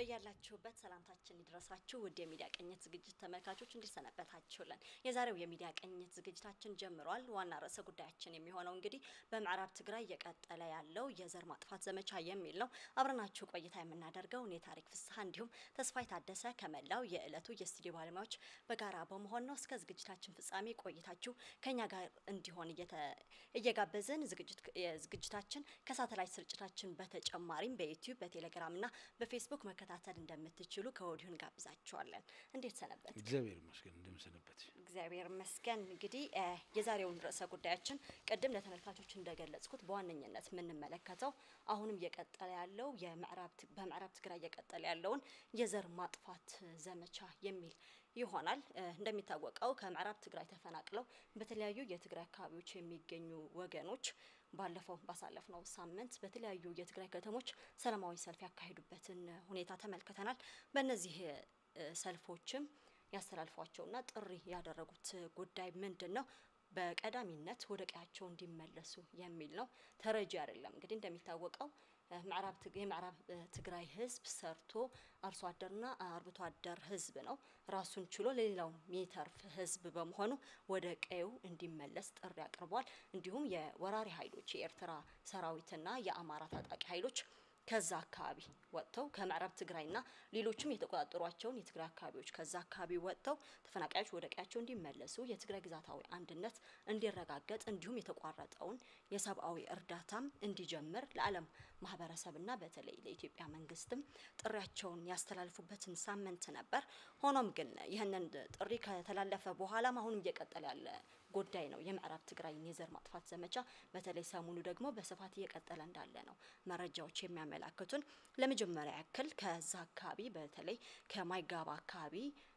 በያላችሁበት ሰላምታችን ይድረሳችሁ ውድ የሚዲያ ቅኝት ዝግጅት ተመልካቾች እንዲሰነበታችሁልን። የዛሬው የሚዲያ ቅኝት ዝግጅታችን ጀምሯል። ዋና ርዕሰ ጉዳያችን የሚሆነው እንግዲህ በምዕራብ ትግራይ እየቀጠለ ያለው የዘር ማጥፋት ዘመቻ የሚል ነው። አብረናችሁ ቆይታ የምናደርገው እኔ ታሪክ ፍስሐ እንዲሁም ተስፋይ ታደሰ ከመላው የዕለቱ የስቱዲዮ ባለሙያዎች በጋራ በመሆን ነው። እስከ ዝግጅታችን ፍጻሜ ቆይታችሁ ከኛ ጋር እንዲሆን እየጋበዝን ዝግጅታችን ከሳተላይት ስርጭታችን በተጨማሪም በዩቲዩብ በቴሌግራም እና በፌስቡክ መከታተል እንደምትችሉ ከወዲሁ እንጋብዛችኋለን። እንዴት ሰነበት? እግዚአብሔር ይመስገን። እንደምሰነበት እግዚአብሔር ይመስገን። እንግዲህ የዛሬውን ርዕሰ ጉዳያችን ቅድም ለተመልካቾች እንደገለጽኩት በዋነኝነት የምንመለከተው አሁንም እየቀጠለ ያለው በምዕራብ ትግራይ እየቀጠለ ያለውን የዘር ማጥፋት ዘመቻ የሚል ይሆናል። እንደሚታወቀው ከምዕራብ ትግራይ ተፈናቅለው በተለያዩ የትግራይ አካባቢዎች የሚገኙ ወገኖች ባለፈው ባሳለፍነው ሳምንት በተለያዩ የትግራይ ከተሞች ሰላማዊ ሰልፍ ያካሄዱበትን ሁኔታ ተመልክተናል። በእነዚህ ሰልፎችም ያስተላልፏቸውና ጥሪ ያደረጉት ጉዳይ ምንድን ነው? በቀዳሚነት ወደ ቀያቸው እንዲመለሱ የሚል ነው። ተረጂ አይደለም። እንግዲህ እንደሚታወቀው የምዕራብ ትግራይ ሕዝብ ሰርቶ አርሶ አደርና አርብቶ አደር ሕዝብ ነው። ራሱን ችሎ ለሌላው የሚተርፍ ሕዝብ በመሆኑ ወደ ቀዩ እንዲመለስ ጥሪ አቅርቧል። እንዲሁም የወራሪ ኃይሎች የኤርትራ ሰራዊትና የአማራ ታጣቂ ኃይሎች ከዛ አካባቢ ወጥተው ከምዕራብ ትግራይና ሌሎችም የተቆጣጠሯቸውን የትግራይ አካባቢዎች ከዛ አካባቢ ወጥተው ተፈናቃዮች ወደ ቀያቸው እንዲመለሱ የትግራይ ግዛታዊ አንድነት እንዲረጋገጥ እንዲሁም የተቋረጠውን የሰብአዊ እርዳታም እንዲጀምር ለዓለም ማህበረሰብና በተለይ ለኢትዮጵያ መንግስትም ጥሪያቸውን ያስተላልፉበትን ሳምንት ነበር። ሆኖም ግን ይህንን ጥሪ ከተላለፈ በኋላም አሁንም እየቀጠለ ያለ ጉዳይ ነው። የምዕራብ ትግራይን የዘር ማጥፋት ዘመቻ በተለይ ሰሞኑ ደግሞ በስፋት እየቀጠለ እንዳለ ነው መረጃዎች የሚያመላክቱን። ለመጀመሪያ ያክል ከዛ አካባቢ በተለይ ከማይጋባ አካባቢ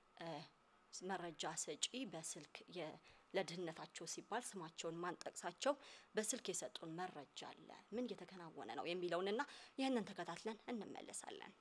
መረጃ ሰጪ በስልክ ለድህነታቸው ሲባል ስማቸውን ማንጠቅሳቸው በስልክ የሰጡን መረጃ አለ። ምን እየተከናወነ ነው የሚለውንና ይህንን ተከታትለን እንመለሳለን።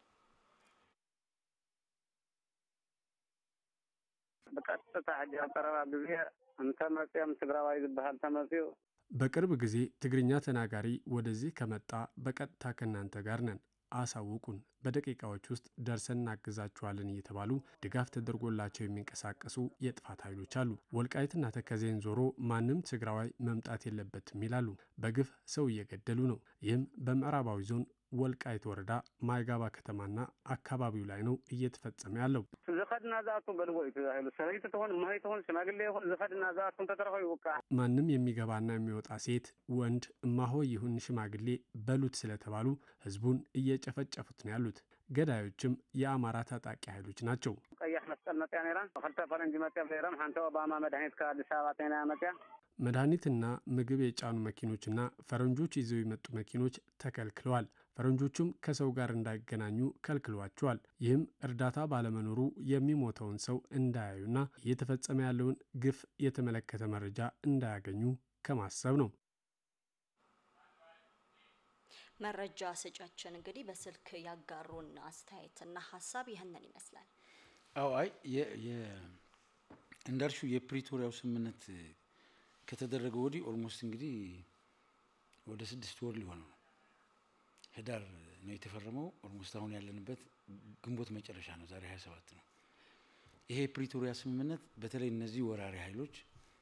ብቀጥታ ሕጂ ኣብ ቀረባ ግዜ እንተመፅኦም ትግራዋይ ዝበሃል ተመፅኡ በቅርብ ጊዜ ትግርኛ ተናጋሪ ወደዚህ ከመጣ በቀጥታ ከእናንተ ጋር ነን አሳውቁን፣ በደቂቃዎች ውስጥ ደርሰን እናግዛችኋለን እየተባሉ ድጋፍ ተደርጎላቸው የሚንቀሳቀሱ የጥፋት ኃይሎች አሉ። ወልቃይትና ተከዜን ዞሮ ማንም ትግራዋይ መምጣት የለበትም ይላሉ። በግፍ ሰው እየገደሉ ነው። ይህም በምዕራባዊ ዞን ወልቃይት ወረዳ ማይጋባ ከተማና አካባቢው ላይ ነው እየተፈጸመ ያለው። ዝኸድና ዝኣቱ በልዎ እዩ ተባሂሉ ሰበይቲ ትሆን እማይ ትሆን ሽማግሌ ይኹን ዝኸድና ዝኣቱ እንተተረኸ ይውቃዕ ማንም የሚገባና የሚወጣ ሴት፣ ወንድ፣ እማሆይ ይሁን ሽማግሌ በሉት ስለተባሉ ህዝቡን እየጨፈጨፉት ነው ያሉት። ገዳዮችም የአማራ ታጣቂ ኃይሎች ናቸው። ቀያሕ መስቀል መፅያ ነይራ ክልተ ፈረንጂ መፅያ ነይሮም ሓንቲ ኦባማ መድሓኒት ካብ ኣዲስ አበባ ጤና መፅያ መድኃኒትና ምግብ የጫኑ መኪኖችና ፈረንጆች ይዘው የመጡ መኪኖች ተከልክለዋል። ፈረንጆቹም ከሰው ጋር እንዳይገናኙ ከልክሏቸዋል። ይህም እርዳታ ባለመኖሩ የሚሞተውን ሰው እንዳያዩና እየተፈጸመ ያለውን ግፍ የተመለከተ መረጃ እንዳያገኙ ከማሰብ ነው። መረጃ ሰጫችን እንግዲህ በስልክ ያጋሩን አስተያየትና ሀሳብ ይህንን ይመስላል። አዎ አይ እንዳልሽው የፕሪቶሪያው ስምምነት ከተደረገ ወዲህ ኦልሞስት እንግዲህ ወደ ስድስት ወር ሊሆነው ነው። ህዳር ነው የተፈረመው። ኦልሞስት አሁን ያለንበት ግንቦት መጨረሻ ነው። ዛሬ ሀያ ሰባት ነው። ይሄ የፕሪቶሪያ ስምምነት በተለይ እነዚህ ወራሪ ኃይሎች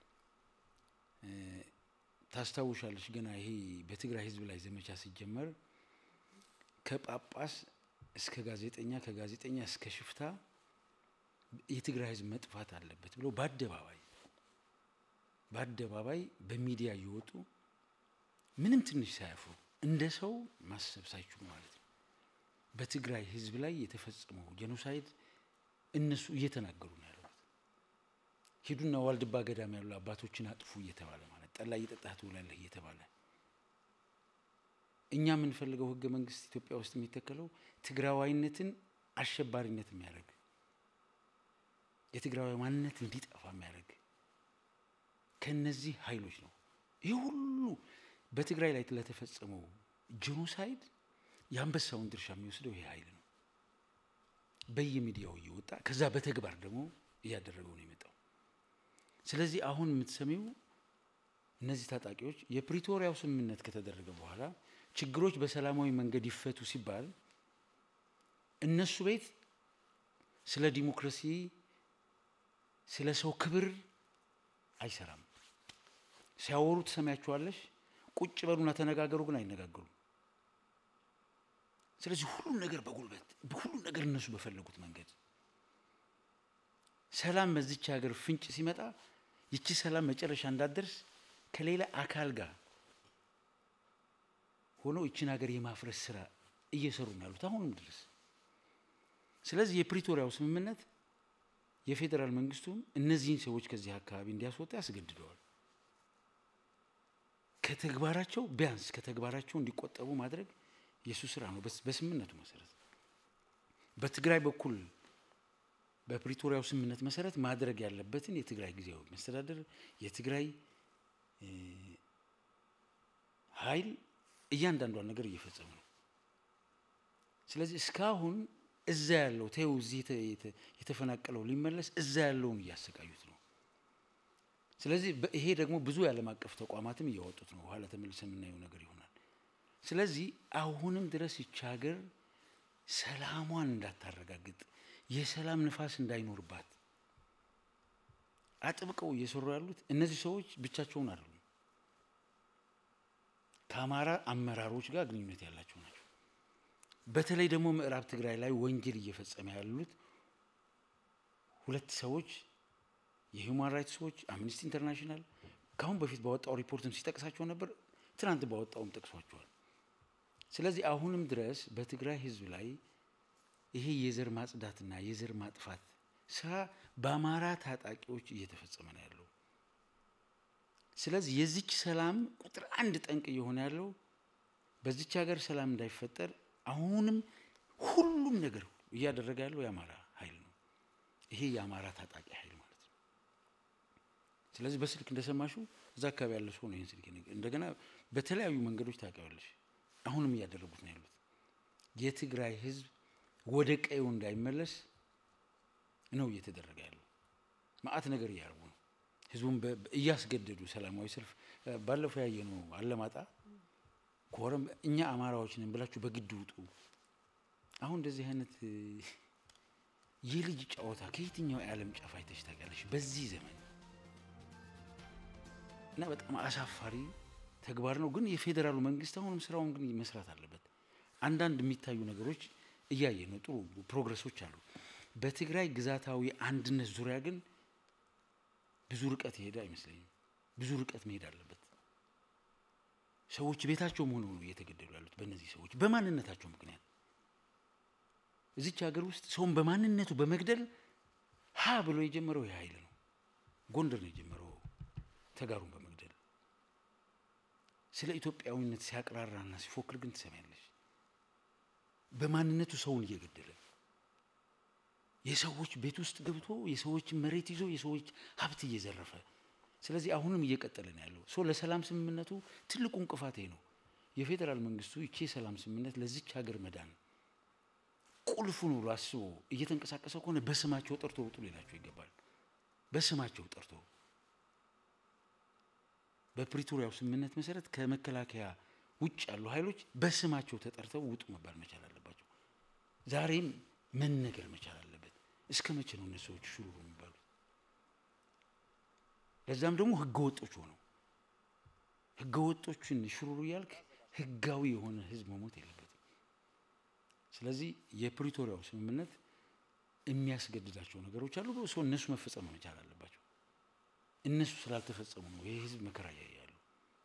ታስታውሻለች፣ ገና ይሄ በትግራይ ህዝብ ላይ ዘመቻ ሲጀመር ከጳጳስ እስከ ጋዜጠኛ ከጋዜጠኛ እስከ ሽፍታ የትግራይ ህዝብ መጥፋት አለበት ብለው በአደባባይ በአደባባይ በሚዲያ እየወጡ ምንም ትንሽ ሳያፍሩ እንደ ሰው ማሰብ ሳይችሉ ማለት ነው በትግራይ ህዝብ ላይ የተፈጸመው ጄኖሳይድ እነሱ እየተናገሩ ነው ያሉት። ሂዱና ዋልድባ ገዳም ያሉ አባቶችን አጥፉ እየተባለ ማለት ጠላ እየጠጣህ ትውላለህ እየተባለ እኛ የምንፈልገው ህገ መንግስት ኢትዮጵያ ውስጥ የሚተከለው ትግራዋይነትን አሸባሪነት የሚያደርግ የትግራዋይ ማንነት እንዲጠፋ የሚያደርግ ከነዚህ ኃይሎች ነው። ይህ ሁሉ በትግራይ ላይ ለተፈጸመው ጄኖሳይድ የአንበሳውን ድርሻ የሚወስደው ይሄ ኃይል ነው። በየሚዲያው እየወጣ ከዛ በተግባር ደግሞ እያደረገው ነው የመጣው። ስለዚህ አሁን የምትሰሚው እነዚህ ታጣቂዎች የፕሪቶሪያው ስምምነት ከተደረገ በኋላ ችግሮች በሰላማዊ መንገድ ይፈቱ ሲባል እነሱ ቤት ስለ ዲሞክራሲ ስለ ሰው ክብር አይሰራም። ሲያወሩ ትሰሚያቸዋለሽ። ቁጭ በሉና ተነጋገሩ፣ ግን አይነጋገሩም። ስለዚህ ሁሉም ነገር በጉልበት ሁሉም ነገር እነሱ በፈለጉት መንገድ ሰላም በዚች ሀገር ፍንጭ ሲመጣ ይቺ ሰላም መጨረሻ እንዳትደርስ ከሌላ አካል ጋር ሆነው ይችን ሀገር የማፍረስ ስራ እየሰሩ ነው ያሉት አሁንም ድረስ። ስለዚህ የፕሪቶሪያው ስምምነት የፌዴራል መንግስቱም እነዚህን ሰዎች ከዚህ አካባቢ እንዲያስወጣ ያስገድደዋል። ከተግባራቸው ቢያንስ ከተግባራቸው እንዲቆጠቡ ማድረግ የእሱ ስራ ነው በስምምነቱ መሰረት። በትግራይ በኩል በፕሪቶሪያው ስምምነት መሰረት ማድረግ ያለበትን የትግራይ ጊዜያዊ መስተዳደር የትግራይ ኃይል እያንዳንዷን ነገር እየፈጸሙ ነው። ስለዚህ እስካሁን እዛ ያለው ተይው እዚህ የተፈናቀለው ሊመለስ እዛ ያለውን እያሰቃዩት ነው። ስለዚህ ይሄ ደግሞ ብዙ የዓለም አቀፍ ተቋማትም እያወጡት ነው። በኋላ ተመልሰን የምናየው ነገር ይሆናል። ስለዚህ አሁንም ድረስ ይቺ ሀገር ሰላሟን እንዳታረጋግጥ የሰላም ንፋስ እንዳይኖርባት አጥብቀው እየሰሩ ያሉት እነዚህ ሰዎች ብቻቸውን አይደሉም። ከአማራ አመራሮች ጋር ግንኙነት ያላቸው ናቸው። በተለይ ደግሞ ምዕራብ ትግራይ ላይ ወንጀል እየፈጸመ ያሉት ሁለት ሰዎች የሂውማን ራይትስ ዎች፣ አምነስቲ ኢንተርናሽናል ከአሁን በፊት ባወጣው ሪፖርትም ሲጠቅሳቸው ነበር። ትናንት ባወጣውም ጠቅሷቸዋል። ስለዚህ አሁንም ድረስ በትግራይ ሕዝብ ላይ ይሄ የዘር ማጽዳትና የዘር ማጥፋት ስራ በአማራ ታጣቂዎች እየተፈጸመ ነው ያለው። ስለዚህ የዚች ሰላም ቁጥር አንድ ጠንቅ እየሆነ ያለው በዚች ሀገር ሰላም እንዳይፈጠር አሁንም ሁሉም ነገር እያደረገ ያለው የአማራ ኃይል ነው። ይሄ የአማራ ታጣቂ ኃይል ማለት ነው። ስለዚህ በስልክ እንደሰማሹ እዛ አካባቢ ያለ ሰው ነው ይህን ስልክ እንደገና በተለያዩ መንገዶች ታውቂዋለሽ። አሁንም እያደረጉት ነው ያሉት የትግራይ ህዝብ ወደ ቀዩ እንዳይመለስ ነው እየተደረገ ያለው። ማአት ነገር እያደረጉ ነው። ህዝቡን እያስገደዱ ሰላማዊ ሰልፍ ባለፈው ያየ ነው አለማጣ ኮረም እኛ አማራዎች ነን ብላችሁ በግድ ውጡ። አሁን እንደዚህ አይነት የልጅ ጨዋታ ከየትኛው የዓለም ጫፍ አይተሽ ታውቂያለሽ? በዚህ ዘመን እና በጣም አሳፋሪ ተግባር ነው። ግን የፌዴራሉ መንግስት አሁንም ስራውን ግን መስራት አለበት። አንዳንድ የሚታዩ ነገሮች እያየ ነው። ጥሩ ፕሮግረሶች አሉ። በትግራይ ግዛታዊ አንድነት ዙሪያ ግን ብዙ ርቀት የሄደ አይመስለኝም። ብዙ ርቀት መሄድ አለበት። ሰዎች ቤታቸውም ሆነው ነው እየተገደሉ ያሉት በእነዚህ ሰዎች በማንነታቸው ምክንያት። እዚች ሀገር ውስጥ ሰውን በማንነቱ በመግደል ሀ ብሎ የጀመረው ይህ ኃይል ነው። ጎንደር ነው የጀመረው ተጋሩን በመግደል ስለ ኢትዮጵያዊነት ሲያቅራራና ሲፎክር ግን ትሰሚያለሽ። በማንነቱ ሰውን እየገደለ የሰዎች ቤት ውስጥ ገብቶ የሰዎችን መሬት ይዞ የሰዎች ሀብት እየዘረፈ ስለዚህ አሁንም እየቀጠለ ነው ያለው። ሶ ለሰላም ስምምነቱ ትልቁ እንቅፋት ይሄ ነው። የፌዴራል መንግስቱ ይቺ የሰላም ስምምነት ለዚች ሀገር መዳን ቁልፉ ነው ብሎ አስቦ እየተንቀሳቀሰ ከሆነ በስማቸው ጠርቶ ውጡ ሌላቸው ይገባል። በስማቸው ጠርቶ በፕሪቶሪያው ስምምነት መሰረት ከመከላከያ ውጭ ያሉ ኃይሎች በስማቸው ተጠርተው ውጡ መባል መቻል አለባቸው። ዛሬም መነገር መቻል አለበት። እስከ መቼ ነው እነሱ ሰዎች ሹሩሩ የሚባሉት? ለዛም ደግሞ ህገ ወጦች ሆነው ህገ ወጦችን ሽሩሩ እያልክ ህጋዊ የሆነ ህዝብ መሞት የለበትም። ስለዚህ የፕሪቶሪያው ስምምነት የሚያስገድዳቸው ነገሮች አሉ። ሰው እነሱ መፈጸም መቻል አለባቸው። እነሱ ስላልተፈጸሙ ነው ይህ ህዝብ መከራ እያየ ያለው።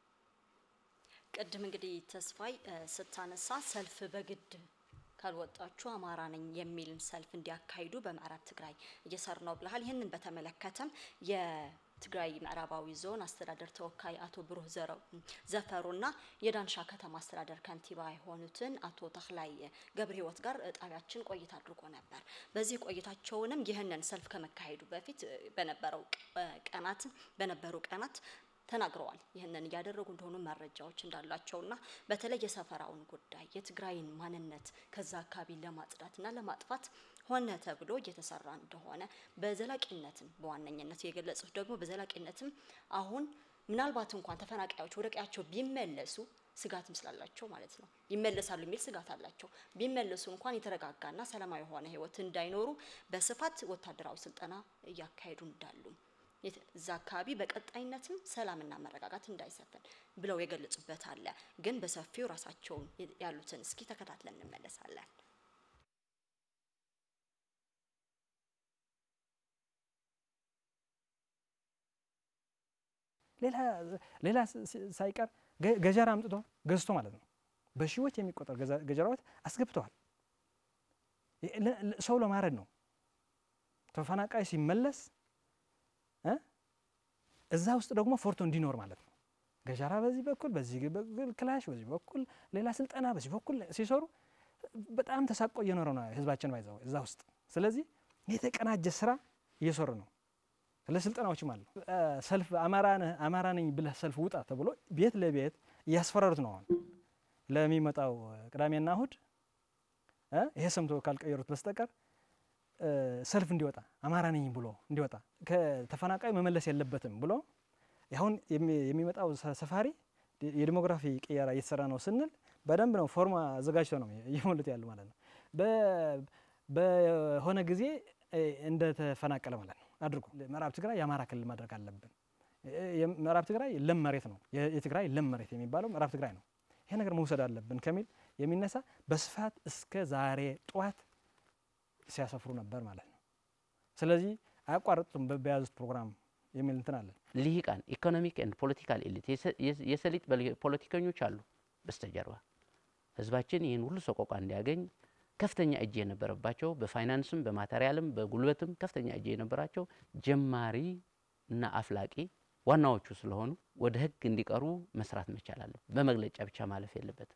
ቅድም እንግዲህ ተስፋይ ስታነሳ ሰልፍ በግድ ካልወጣችሁ አማራ ነኝ የሚልን ሰልፍ እንዲያካሂዱ በምዕራብ ትግራይ እየሰሩ ነው ብለሃል። ይህንን በተመለከተም የትግራይ ምዕራባዊ ዞን አስተዳደር ተወካይ አቶ ብሩህ ዘፈሩና የዳንሻ ከተማ አስተዳደር ከንቲባ የሆኑትን አቶ ተክላይ ገብረ ህይወት ጋር ጣቢያችን ቆይታ አድርጎ ነበር። በዚህ ቆይታቸውንም ይህንን ሰልፍ ከመካሄዱ በፊት በነበረው ቀናት በነበሩ ቀናት ተናግረዋል። ይህንን እያደረጉ እንደሆኑ መረጃዎች እንዳላቸውና በተለይ የሰፈራውን ጉዳይ የትግራይን ማንነት ከዛ አካባቢ ለማጽዳትና ለማጥፋት ሆነ ተብሎ እየተሰራ እንደሆነ በዘላቂነትም በዋነኝነት የገለጹት ደግሞ በዘላቂነትም አሁን ምናልባት እንኳን ተፈናቃዮች ወደ ቀያቸው ቢመለሱ ስጋትም ስላላቸው ማለት ነው። ይመለሳሉ የሚል ስጋት አላቸው። ቢመለሱ እንኳን የተረጋጋና ሰላማዊ የሆነ ህይወት እንዳይኖሩ በስፋት ወታደራዊ ስልጠና እያካሄዱ እንዳሉ እዛ አካባቢ በቀጣይነትም ሰላምና መረጋጋት እንዳይሰፍን ብለው የገለጹበት አለ። ግን በሰፊው ራሳቸውን ያሉትን እስኪ ተከታትለን እንመለሳለን። ሌላ ሳይቀር ገጀራ አምጥቶ ገዝቶ ማለት ነው። በሺዎች የሚቆጠር ገጀራዎች አስገብተዋል። ሰው ለማረድ ነው። ተፈናቃይ ሲመለስ እዛ ውስጥ ደግሞ ፎርቶ እንዲኖር ማለት ነው። ገጀራ በዚህ በኩል በዚህ በኩል ክላሽ በዚህ በኩል ሌላ ስልጠና በዚህ በኩል ሲሰሩ በጣም ተሳቆ እየኖረ ነው ህዝባችን ባይዘው እዛ ውስጥ። ስለዚህ የተቀናጀ ስራ እየሰሩ ነው። ስለ ስልጠናዎችም አሉ። ሰልፍ አማራ ነኝ ብለህ ሰልፍ ውጣ ተብሎ ቤት ለቤት እያስፈራሩት ነው። አሁን ለሚመጣው ቅዳሜና እሁድ ይሄ ሰምቶ ካልቀየሩት በስተቀር ሰልፍ እንዲወጣ አማራ ነኝ ብሎ እንዲወጣ ከተፈናቃይ መመለስ የለበትም ብሎ አሁን የሚመጣው ሰፋሪ የዲሞግራፊ ቅየራ እየተሰራ ነው ስንል በደንብ ነው ፎርማ አዘጋጅተው ነው እየሞሉት ያሉ ማለት ነው። በሆነ ጊዜ እንደተፈናቀለ ማለት ነው አድርጎ ምዕራብ ትግራይ የአማራ ክልል ማድረግ አለብን። ምዕራብ ትግራይ ለም መሬት ነው። የትግራይ ለም መሬት የሚባለው ምዕራብ ትግራይ ነው። ይሄ ነገር መውሰድ አለብን ከሚል የሚነሳ በስፋት እስከ ዛሬ ጠዋት ሲያሰፍሩ ነበር ማለት ነው። ስለዚህ አያቋርጡም በያዙት ፕሮግራም የሚል እንትን አለን። ልሂቃን ኢኮኖሚክ ኤንድ ፖለቲካል ኤሊት የሰሊጥ ፖለቲከኞች አሉ በስተጀርባ ህዝባችን ይህን ሁሉ ሰቆቃ እንዲያገኝ ከፍተኛ እጅ የነበረባቸው በፋይናንስም በማቴሪያልም በጉልበትም ከፍተኛ እጅ የነበራቸው ጀማሪ እና አፍላቂ ዋናዎቹ ስለሆኑ ወደ ህግ እንዲቀርቡ መስራት መቻል አለ። በመግለጫ ብቻ ማለፍ የለበትም።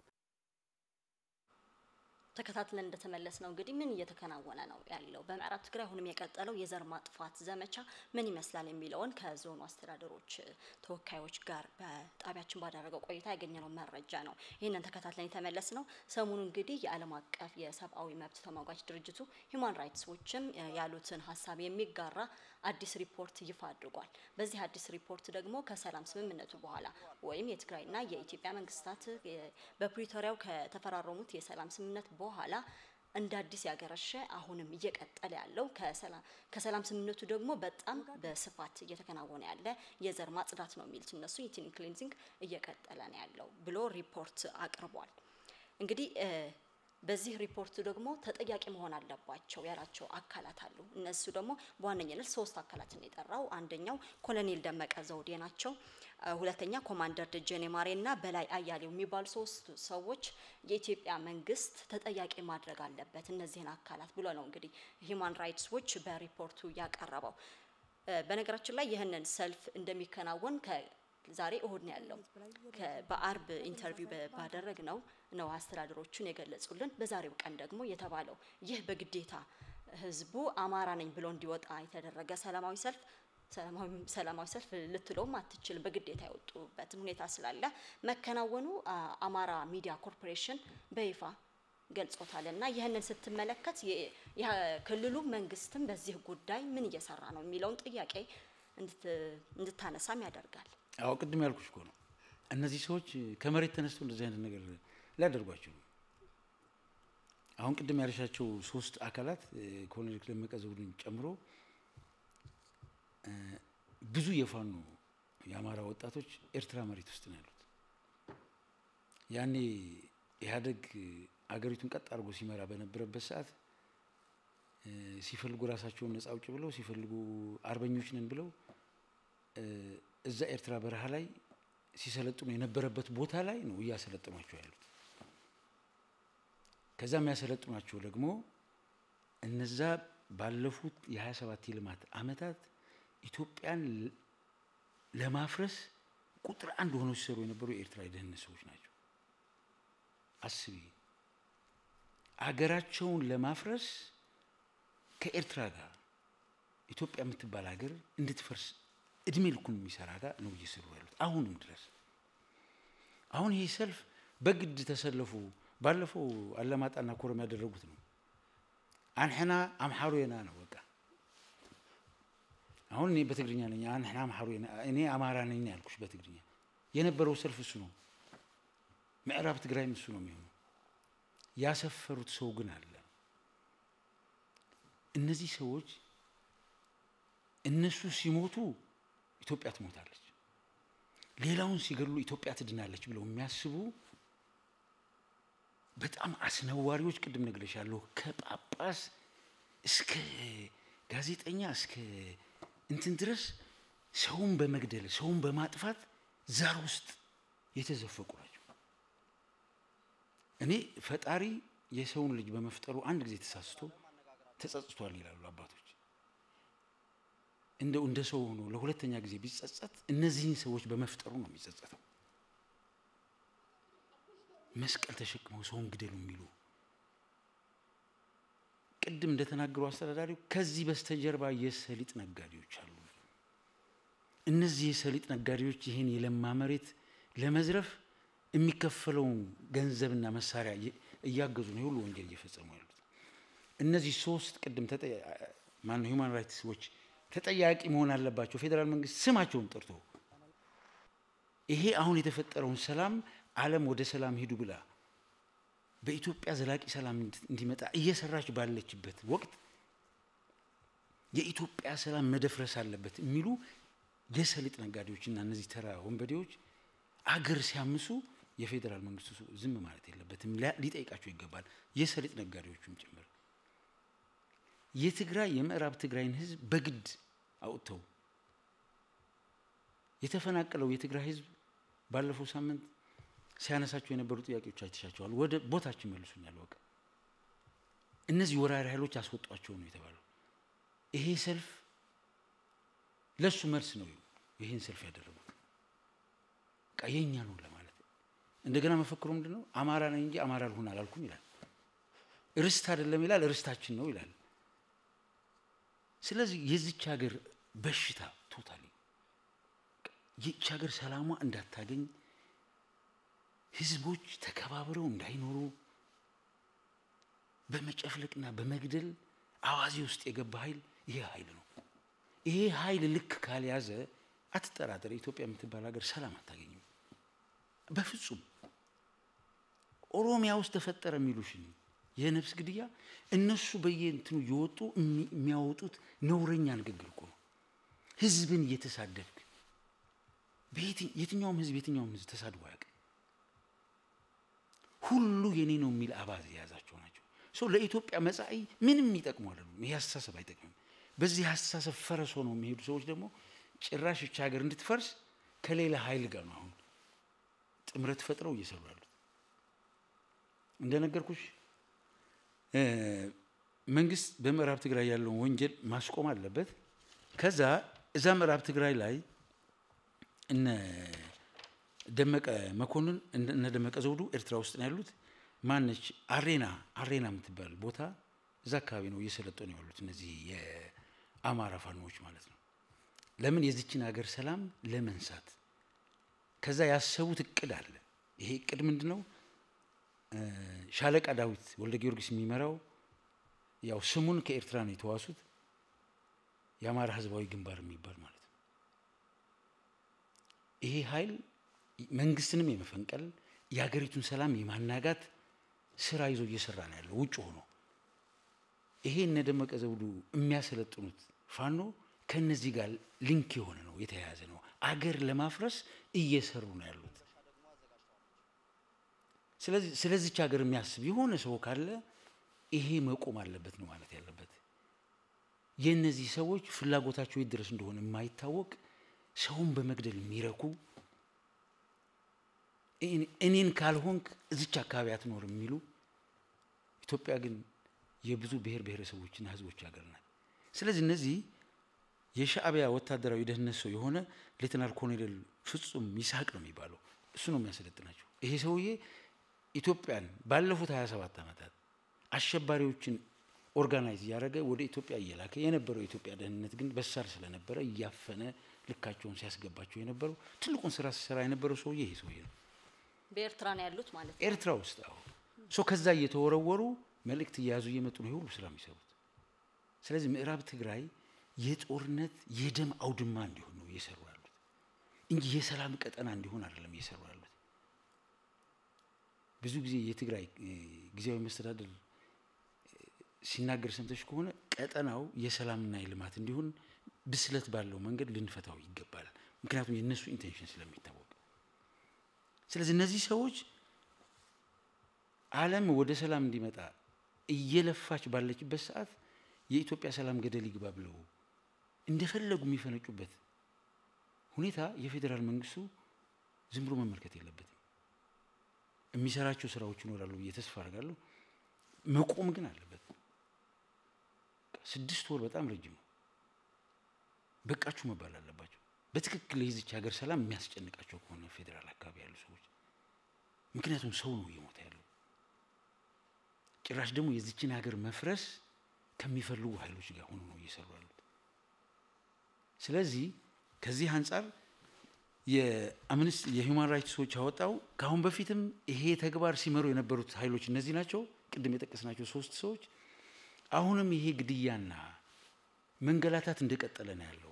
ተከታትለን እንደተመለስ ነው እንግዲህ ምን እየተከናወነ ነው ያለው በምዕራብ ትግራይ አሁንም የቀጠለው የዘር ማጥፋት ዘመቻ ምን ይመስላል የሚለውን ከዞኑ አስተዳደሮች ተወካዮች ጋር በጣቢያችን ባደረገው ቆይታ ያገኘነው መረጃ ነው። ይህንን ተከታትለን የተመለስ ነው። ሰሞኑ እንግዲህ የዓለም አቀፍ የሰብአዊ መብት ተሟጋች ድርጅቱ ሂውማን ራይትስ ዎችም ያሉትን ሀሳብ የሚጋራ አዲስ ሪፖርት ይፋ አድርጓል። በዚህ አዲስ ሪፖርት ደግሞ ከሰላም ስምምነቱ በኋላ ወይም የትግራይና የኢትዮጵያ መንግስታት በፕሪቶሪያው ከተፈራረሙት የሰላም ስምምነት በኋላ እንደ አዲስ ያገረሸ አሁንም እየቀጠለ ያለው ከሰላም ስምምነቱ ደግሞ በጣም በስፋት እየተከናወነ ያለ የዘር ማጽዳት ነው የሚሉት እነሱ ኢትኒክ ክሊንዚንግ እየቀጠለ ነው ያለው ብሎ ሪፖርት አቅርቧል። እንግዲህ በዚህ ሪፖርት ደግሞ ተጠያቂ መሆን አለባቸው ያላቸው አካላት አሉ። እነሱ ደግሞ በዋነኝነት ሶስት አካላትን የጠራው አንደኛው ኮሎኔል ደመቀ ዘውዴ ናቸው። ሁለተኛ ኮማንደር ደጀኔ ማሬና በላይ አያሌው የሚባሉ ሶስት ሰዎች የኢትዮጵያ መንግስት ተጠያቂ ማድረግ አለበት እነዚህን አካላት ብሎ ነው እንግዲህ ሂውማን ራይትስ ዎች በሪፖርቱ ያቀረበው። በነገራችን ላይ ይህንን ሰልፍ እንደሚከናወን ዛሬ እሁድ ነው ያለው። በአርብ ኢንተርቪው ባደረግ ነው ነው አስተዳደሮቹን የገለጹልን። በዛሬው ቀን ደግሞ የተባለው ይህ በግዴታ ህዝቡ አማራ ነኝ ብሎ እንዲወጣ የተደረገ ሰላማዊ ሰልፍ ሰላማዊ ሰልፍ ልትለውም አትችልም። በግዴታ የወጡበትን ሁኔታ ስላለ መከናወኑ አማራ ሚዲያ ኮርፖሬሽን በይፋ ገልጾታል። እና ይህንን ስትመለከት ክልሉ መንግስትም በዚህ ጉዳይ ምን እየሰራ ነው የሚለውን ጥያቄ እንድታነሳም ያደርጋል። አዎ ቅድም ያልኩሽ እኮ ነው። እነዚህ ሰዎች ከመሬት ተነስተው እንደዚህ አይነት ነገር ሊያደርጓቸው አሁን ቅድም ያልሻቸው ሶስት አካላት ኮሎኔል ደመቀ ዘውዴን ጨምሮ ብዙ የፋኖ የአማራ ወጣቶች ኤርትራ መሬት ውስጥ ነው ያሉት። ያኔ ኢህአዴግ አገሪቱን ቀጥ አድርጎ ሲመራ በነበረበት ሰዓት ሲፈልጉ ራሳቸውን ነጻ አውጭ ብለው ሲፈልጉ አርበኞች ነን ብለው እዛ ኤርትራ በረሃ ላይ ሲሰለጥኑ የነበረበት ቦታ ላይ ነው እያሰለጥኗቸው ያሉት። ከዛ የሚያሰለጥኗቸው ደግሞ እነዛ ባለፉት የ27 የልማት ዓመታት ኢትዮጵያን ለማፍረስ ቁጥር አንድ ሆነው ሲሰሩ የነበሩ የኤርትራ የደህንነት ሰዎች ናቸው። አስቢ፣ አገራቸውን ለማፍረስ ከኤርትራ ጋር ኢትዮጵያ የምትባል ሀገር እንድትፈርስ እድሜ ልኩን የሚሰራ ጋር ነው እየሰሩ ያሉት አሁንም ድረስ። አሁን ይህ ሰልፍ በግድ ተሰለፉ። ባለፈው አለማጣና ኮረም ያደረጉት ነው። አንሕና አምሓሩ የና ነው በቃ። አሁን እኔ በትግርኛ ነኝ። አንሕና አምሓሩ የና እኔ አማራ ነኝ ያልኩሽ በትግርኛ የነበረው ሰልፍ እሱ ነው። ምዕራብ ትግራይም እሱ ነው የሚሆነው። ያሰፈሩት ሰው ግን አለ። እነዚህ ሰዎች እነሱ ሲሞቱ ኢትዮጵያ ትሞታለች፣ ሌላውን ሲገድሉ ኢትዮጵያ ትድናለች ብለው የሚያስቡ በጣም አስነዋሪዎች፣ ቅድም ነግሬሻለሁ፣ ከጳጳስ እስከ ጋዜጠኛ እስከ እንትን ድረስ ሰውን በመግደል ሰውን በማጥፋት ዛር ውስጥ የተዘፈቁ ናቸው። እኔ ፈጣሪ የሰውን ልጅ በመፍጠሩ አንድ ጊዜ ተሳስቶ ተጸጽቷል ይላሉ አባቶች። እንደው እንደ ሰው ሆኖ ለሁለተኛ ጊዜ ቢጸጸት እነዚህን ሰዎች በመፍጠሩ ነው የሚጸጸተው። መስቀል ተሸክመው ሰውን ግደሉ የሚሉ ቅድም እንደተናገሩ አስተዳዳሪው ከዚህ በስተጀርባ የሰሊጥ ነጋዴዎች አሉ። እነዚህ የሰሊጥ ነጋዴዎች ይህን የለማ መሬት ለመዝረፍ የሚከፈለውን ገንዘብና መሳሪያ እያገዙ ነው የሁሉ ወንጀል እየፈጸሙ ያሉት። እነዚህ ሶስት ቅድም ማነው ሂውማን ራይትስ ዎች ተጠያቂ መሆን አለባቸው። ፌዴራል መንግስት ስማቸውን ጠርቶ ይሄ አሁን የተፈጠረውን ሰላም ዓለም ወደ ሰላም ሂዱ ብላ በኢትዮጵያ ዘላቂ ሰላም እንዲመጣ እየሰራች ባለችበት ወቅት የኢትዮጵያ ሰላም መደፍረስ አለበት የሚሉ የሰሊጥ ነጋዴዎችና እነዚህ ተራ ወንበዴዎች አገር ሲያምሱ የፌዴራል መንግስቱ ዝም ማለት የለበትም፣ ሊጠይቃቸው ይገባል። የሰሊጥ ነጋዴዎቹም ጭምር የትግራይ የምዕራብ ትግራይን ህዝብ በግድ አውጥተው የተፈናቀለው የትግራይ ህዝብ ባለፈው ሳምንት ሲያነሳቸው የነበሩ ጥያቄዎች አይተሻቸዋል። ወደ ቦታችን መልሱኛል። በቃ እነዚህ ወራሪ ኃይሎች አስወጧቸው ነው የተባለው። ይሄ ሰልፍ ለሱ መልስ ነው ይህን ሰልፍ ያደረጉት። በቃ የእኛ ነው ለማለት እንደገና መፈክሩ ምንድን ነው? አማራ ነኝ እንጂ አማራ ልሁን አላልኩም ይላል። ርስት አይደለም ይላል፣ ርስታችን ነው ይላል። ስለዚህ የዚች ሀገር በሽታ ቶታሊ ይህች ሀገር ሰላሟ እንዳታገኝ ህዝቦች ተከባብረው እንዳይኖሩ በመጨፍለቅና በመግደል አዋዜ ውስጥ የገባ ኃይል ይሄ ኃይል ነው። ይሄ ኃይል ልክ ካልያዘ አትጠራጠር፣ ኢትዮጵያ የምትባል ሀገር ሰላም አታገኝም በፍጹም። ኦሮሚያ ውስጥ ተፈጠረ የሚሉሽን የነፍስ ግድያ እነሱ በየእንትኑ እየወጡ የሚያወጡት ነውረኛ ንግግር እኮ ነው። ህዝብን እየተሳደብክ የትኛውም ህዝብ የትኛውም ህዝብ ተሳድቦ አያውቅም። ሁሉ የኔ ነው የሚል አባዝ የያዛቸው ናቸው። ሰው ለኢትዮጵያ መጻኢ ምንም ይጠቅሙ አይደሉም። ይሄ አስተሳሰብ አይጠቅምም። በዚህ አስተሳሰብ ፈረስ ሆነው የሚሄዱ ሰዎች ደግሞ ጭራሽ ይህች ሀገር እንድትፈርስ ከሌላ ኃይል ጋር ነው አሁን ጥምረት ፈጥረው እየሰሩ ያሉት። እንደነገርኩሽ መንግስት በምዕራብ ትግራይ ያለውን ወንጀል ማስቆም አለበት። ከዛ እዛ ምዕራብ ትግራይ ላይ እነ ደመቀ መኮንን እነ ደመቀ ዘውዱ ኤርትራ ውስጥ ነው ያሉት። ማነች አሬና አሬና የምትባል ቦታ እዛ አካባቢ ነው እየሰለጠኑ ያሉት እነዚህ የአማራ ፋኖዎች ማለት ነው። ለምን የዚችን ሀገር ሰላም ለመንሳት ከዛ ያሰቡት እቅድ አለ። ይሄ እቅድ ምንድን ነው? ሻለቃ ዳዊት ወልደ ጊዮርጊስ የሚመራው ያው ስሙን ከኤርትራ ነው የተዋሱት የአማራ ህዝባዊ ግንባር የሚባል ማለት ነው። ይሄ ኃይል መንግስትንም የመፈንቀል የሀገሪቱን ሰላም የማናጋት ስራ ይዞ እየሰራ ነው ያለው ውጭ ሆኖ። ይሄ እነ ደመቀ ዘውዱ የሚያሰለጥኑት ፋኖ ከነዚህ ጋር ሊንክ የሆነ ነው የተያያዘ ነው። አገር ለማፍረስ እየሰሩ ነው ያሉት። ስለዚህ ስለዚች ሀገር የሚያስብ የሆነ ሰው ካለ ይሄ መቆም አለበት ነው ማለት ያለበት። የእነዚህ ሰዎች ፍላጎታቸው የት ድረስ እንደሆነ የማይታወቅ ሰውን በመግደል የሚረኩ እኔን ካልሆንክ እዚች አካባቢ አትኖርም የሚሉ ኢትዮጵያ ግን የብዙ ብሔር ብሔረሰቦችና ህዝቦች ሀገር ናት። ስለዚህ እነዚህ የሻዕቢያ ወታደራዊ ደህንነት ሰው የሆነ ሌተናል ኮሎኔል ፍጹም ይስሐቅ ነው የሚባለው እሱ ነው የሚያሰለጥናቸው። ይሄ ሰውዬ ኢትዮጵያን ባለፉት 27 ዓመታት አሸባሪዎችን ኦርጋናይዝ እያደረገ ወደ ኢትዮጵያ እየላከ የነበረው የኢትዮጵያ ደህንነት ግን በሳል ስለነበረ እያፈነ ልካቸውን ሲያስገባቸው የነበረው ትልቁን ስራ ሲሰራ የነበረው ሰውዬ ይሄ ሰውዬ ነው። በኤርትራ ነው ያሉት ማለት ነው። ኤርትራ ውስጥ አሁ ሶ ከዛ እየተወረወሩ መልእክት እየያዙ እየመጡ ነው የሁሉ ስራ የሚሰሩት። ስለዚህ ምዕራብ ትግራይ የጦርነት የደም አውድማ እንዲሆን ነው እየሰሩ ያሉት እንጂ የሰላም ቀጠና እንዲሆን አይደለም እየሰሩ ያሉት። ብዙ ጊዜ የትግራይ ጊዜያዊ መስተዳደር ሲናገር ሰምተሽ ከሆነ ቀጠናው የሰላምና የልማት እንዲሆን ብስለት ባለው መንገድ ልንፈታው ይገባል። ምክንያቱም የእነሱ ኢንቴንሽን ስለሚታወቅ፣ ስለዚህ እነዚህ ሰዎች ዓለም ወደ ሰላም እንዲመጣ እየለፋች ባለችበት ሰዓት የኢትዮጵያ ሰላም ገደል ይግባ ብለው እንደፈለጉ የሚፈነጩበት ሁኔታ የፌዴራል መንግስቱ ዝም ብሎ መመልከት የለበትም። የሚሰራቸው ስራዎች ይኖራሉ ብዬ ተስፋ አድርጋለሁ። መቆም ግን አለበት። ስድስት ወር በጣም ረጅም ነው። በቃችሁ መባል አለባቸው። በትክክል የዚች ሀገር ሰላም የሚያስጨንቃቸው ከሆነ ፌዴራል አካባቢ ያሉ ሰዎች፣ ምክንያቱም ሰው ነው እየሞተ ያለው። ጭራሽ ደግሞ የዚችን ሀገር መፍረስ ከሚፈልጉ ኃይሎች ጋር ሆኖ ነው እየሰሩ ያሉት። ስለዚህ ከዚህ አንጻር የአምነስቲ የሂውማን ራይትስ ዎች ያወጣው ከአሁን በፊትም ይሄ ተግባር ሲመሩ የነበሩት ኃይሎች እነዚህ ናቸው፣ ቅድም የጠቀስናቸው ሶስት ሰዎች። አሁንም ይሄ ግድያና መንገላታት እንደቀጠለ ነው ያለው።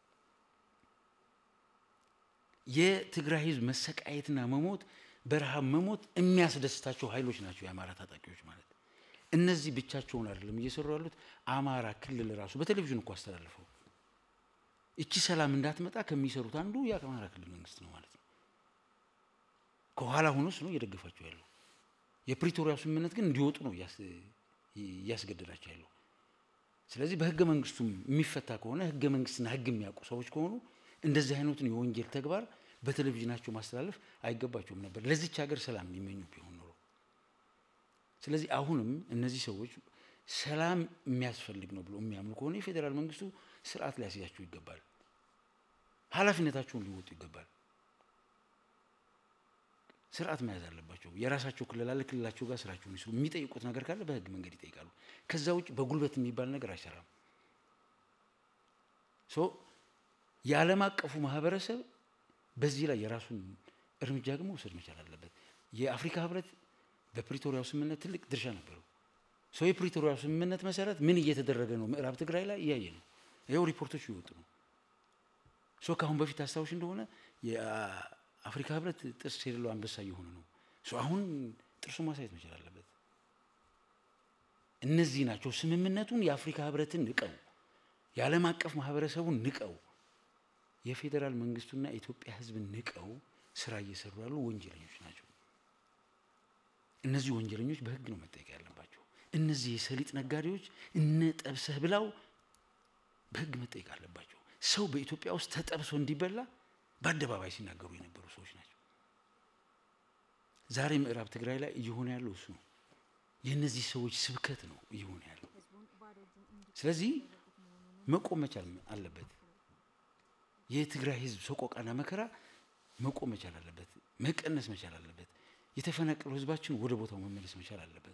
የትግራይ ህዝብ መሰቃየትና መሞት፣ በረሃብ መሞት የሚያስደስታቸው ኃይሎች ናቸው የአማራ ታጣቂዎች ማለት። እነዚህ ብቻቸውን አይደለም እየሰሩ ያሉት። አማራ ክልል ራሱ በቴሌቪዥን እኮ አስተላልፈው እቺ ሰላም እንዳትመጣ ከሚሰሩት አንዱ የአማራ ክልል መንግስት ነው ማለት ነው። ከኋላ ሆኖስ ነው እየደገፋቸው ያለው። የፕሪቶሪያው ስምምነት ግን እንዲወጡ ነው እያስገደዳቸው ያለው። ስለዚህ በህገ መንግስቱም የሚፈታ ከሆነ ህገ መንግስትና ህግ የሚያውቁ ሰዎች ከሆኑ እንደዚህ አይነቱን የወንጀል ተግባር በቴሌቪዥናቸው ማስተላለፍ አይገባቸውም ነበር፣ ለዚች ሀገር ሰላም የሚመኙ ቢሆን ኖሮ። ስለዚህ አሁንም እነዚህ ሰዎች ሰላም የሚያስፈልግ ነው ብሎ የሚያምኑ ከሆነ የፌዴራል መንግስቱ ስርዓት ሊያስያቸው ይገባል። ኃላፊነታቸውን ሊወጡ ይገባል። ስርዓት መያዝ አለባቸው። የራሳቸው ክልል አለ። ክልላቸው ጋር ስራቸውን ይስሩ። የሚጠይቁት ነገር ካለ በህግ መንገድ ይጠይቃሉ። ከዛ ውጭ በጉልበት የሚባል ነገር አይሰራም። ሶ የዓለም አቀፉ ማህበረሰብ በዚህ ላይ የራሱን እርምጃ ግን መውሰድ መቻል አለበት። የአፍሪካ ህብረት በፕሪቶሪያው ስምምነት ትልቅ ድርሻ ነበረው። ሰው የፕሪቶሪያው ስምምነት መሰረት ምን እየተደረገ ነው ምዕራብ ትግራይ ላይ እያየ ነው። ይኸው ሪፖርቶች ይወጡ ነው። ሶ ከአሁን በፊት አስታውሽ እንደሆነ የአፍሪካ ህብረት ጥርስ የሌለው አንበሳ እየሆነ ነው። ሶ አሁን ጥርሱ ማሳየት መቻል አለበት። እነዚህ ናቸው ስምምነቱን የአፍሪካ ህብረትን ንቀው የዓለም አቀፍ ማህበረሰቡን ንቀው የፌዴራል መንግስቱና የኢትዮጵያ ህዝብን ንቀው ስራ እየሰሩ ያሉ ወንጀለኞች ናቸው። እነዚህ ወንጀለኞች በህግ ነው መጠየቅ ያለባቸው። እነዚህ የሰሊጥ ነጋዴዎች እነ ጠብሰህ ብላው በህግ መጠየቅ አለባቸው። ሰው በኢትዮጵያ ውስጥ ተጠብሶ እንዲበላ በአደባባይ ሲናገሩ የነበሩ ሰዎች ናቸው። ዛሬ ምዕራብ ትግራይ ላይ እየሆነ ያለው እሱ ነው። የእነዚህ ሰዎች ስብከት ነው እየሆነ ያለው። ስለዚህ መቆም መቻል አለበት። የትግራይ ህዝብ ሰቆቃና መከራ መቆም መቻል አለበት፣ መቀነስ መቻል አለበት። የተፈናቀሉ ህዝባችን ወደ ቦታው መመለስ መቻል አለበት።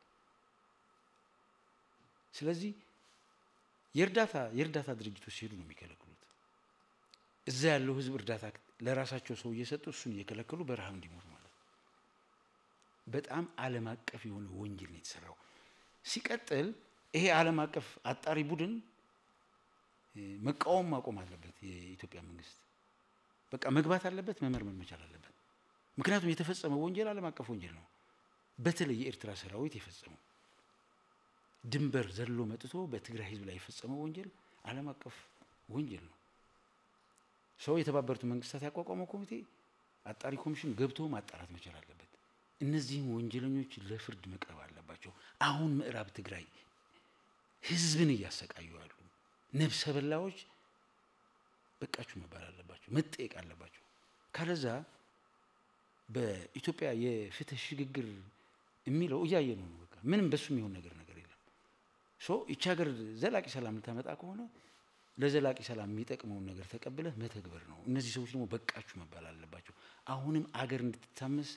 ስለዚህ የእርዳታ የእርዳታ ድርጅቶች ሲሄዱ ነው የሚከለክሉት። እዛ ያለው ህዝብ እርዳታ ለራሳቸው ሰው እየሰጡ እሱን እየከለከሉ በረሃብ እንዲሞት ማለት ነው። በጣም ዓለም አቀፍ የሆነ ወንጀል ነው የተሰራው። ሲቀጥል ይሄ ዓለም አቀፍ አጣሪ ቡድን መቃወም ማቆም አለበት። የኢትዮጵያ መንግስት በቃ መግባት አለበት፣ መመርመር መቻል አለበት። ምክንያቱም የተፈጸመው ወንጀል ዓለም አቀፍ ወንጀል ነው። በተለይ የኤርትራ ሰራዊት የፈጸመው ድንበር ዘሎ መጥቶ በትግራይ ህዝብ ላይ የፈጸመው ወንጀል ዓለም አቀፍ ወንጀል ነው። ሰው የተባበሩት መንግስታት ያቋቋመው ኮሚቴ አጣሪ ኮሚሽን ገብቶ ማጣራት መቻል አለበት። እነዚህም ወንጀለኞች ለፍርድ መቅረብ አለባቸው። አሁን ምዕራብ ትግራይ ህዝብን እያሰቃዩ ያሉ ነፍሰ በላዎች በቃችሁ መባል አለባቸው፣ መጠየቅ አለባቸው። ካለዛ በኢትዮጵያ የፍትህ ሽግግር የሚለው እያየ ነው። በቃ ምንም በሱ የሚሆን ነገር ነገር የለም። ሶ ይቺ ሀገር ዘላቂ ሰላም ልታመጣ ከሆነ ለዘላቂ ሰላም የሚጠቅመውን ነገር ተቀብለህ መተግበር ነው። እነዚህ ሰዎች ደግሞ በቃችሁ መባል አለባቸው። አሁንም አገር እንድትታመስ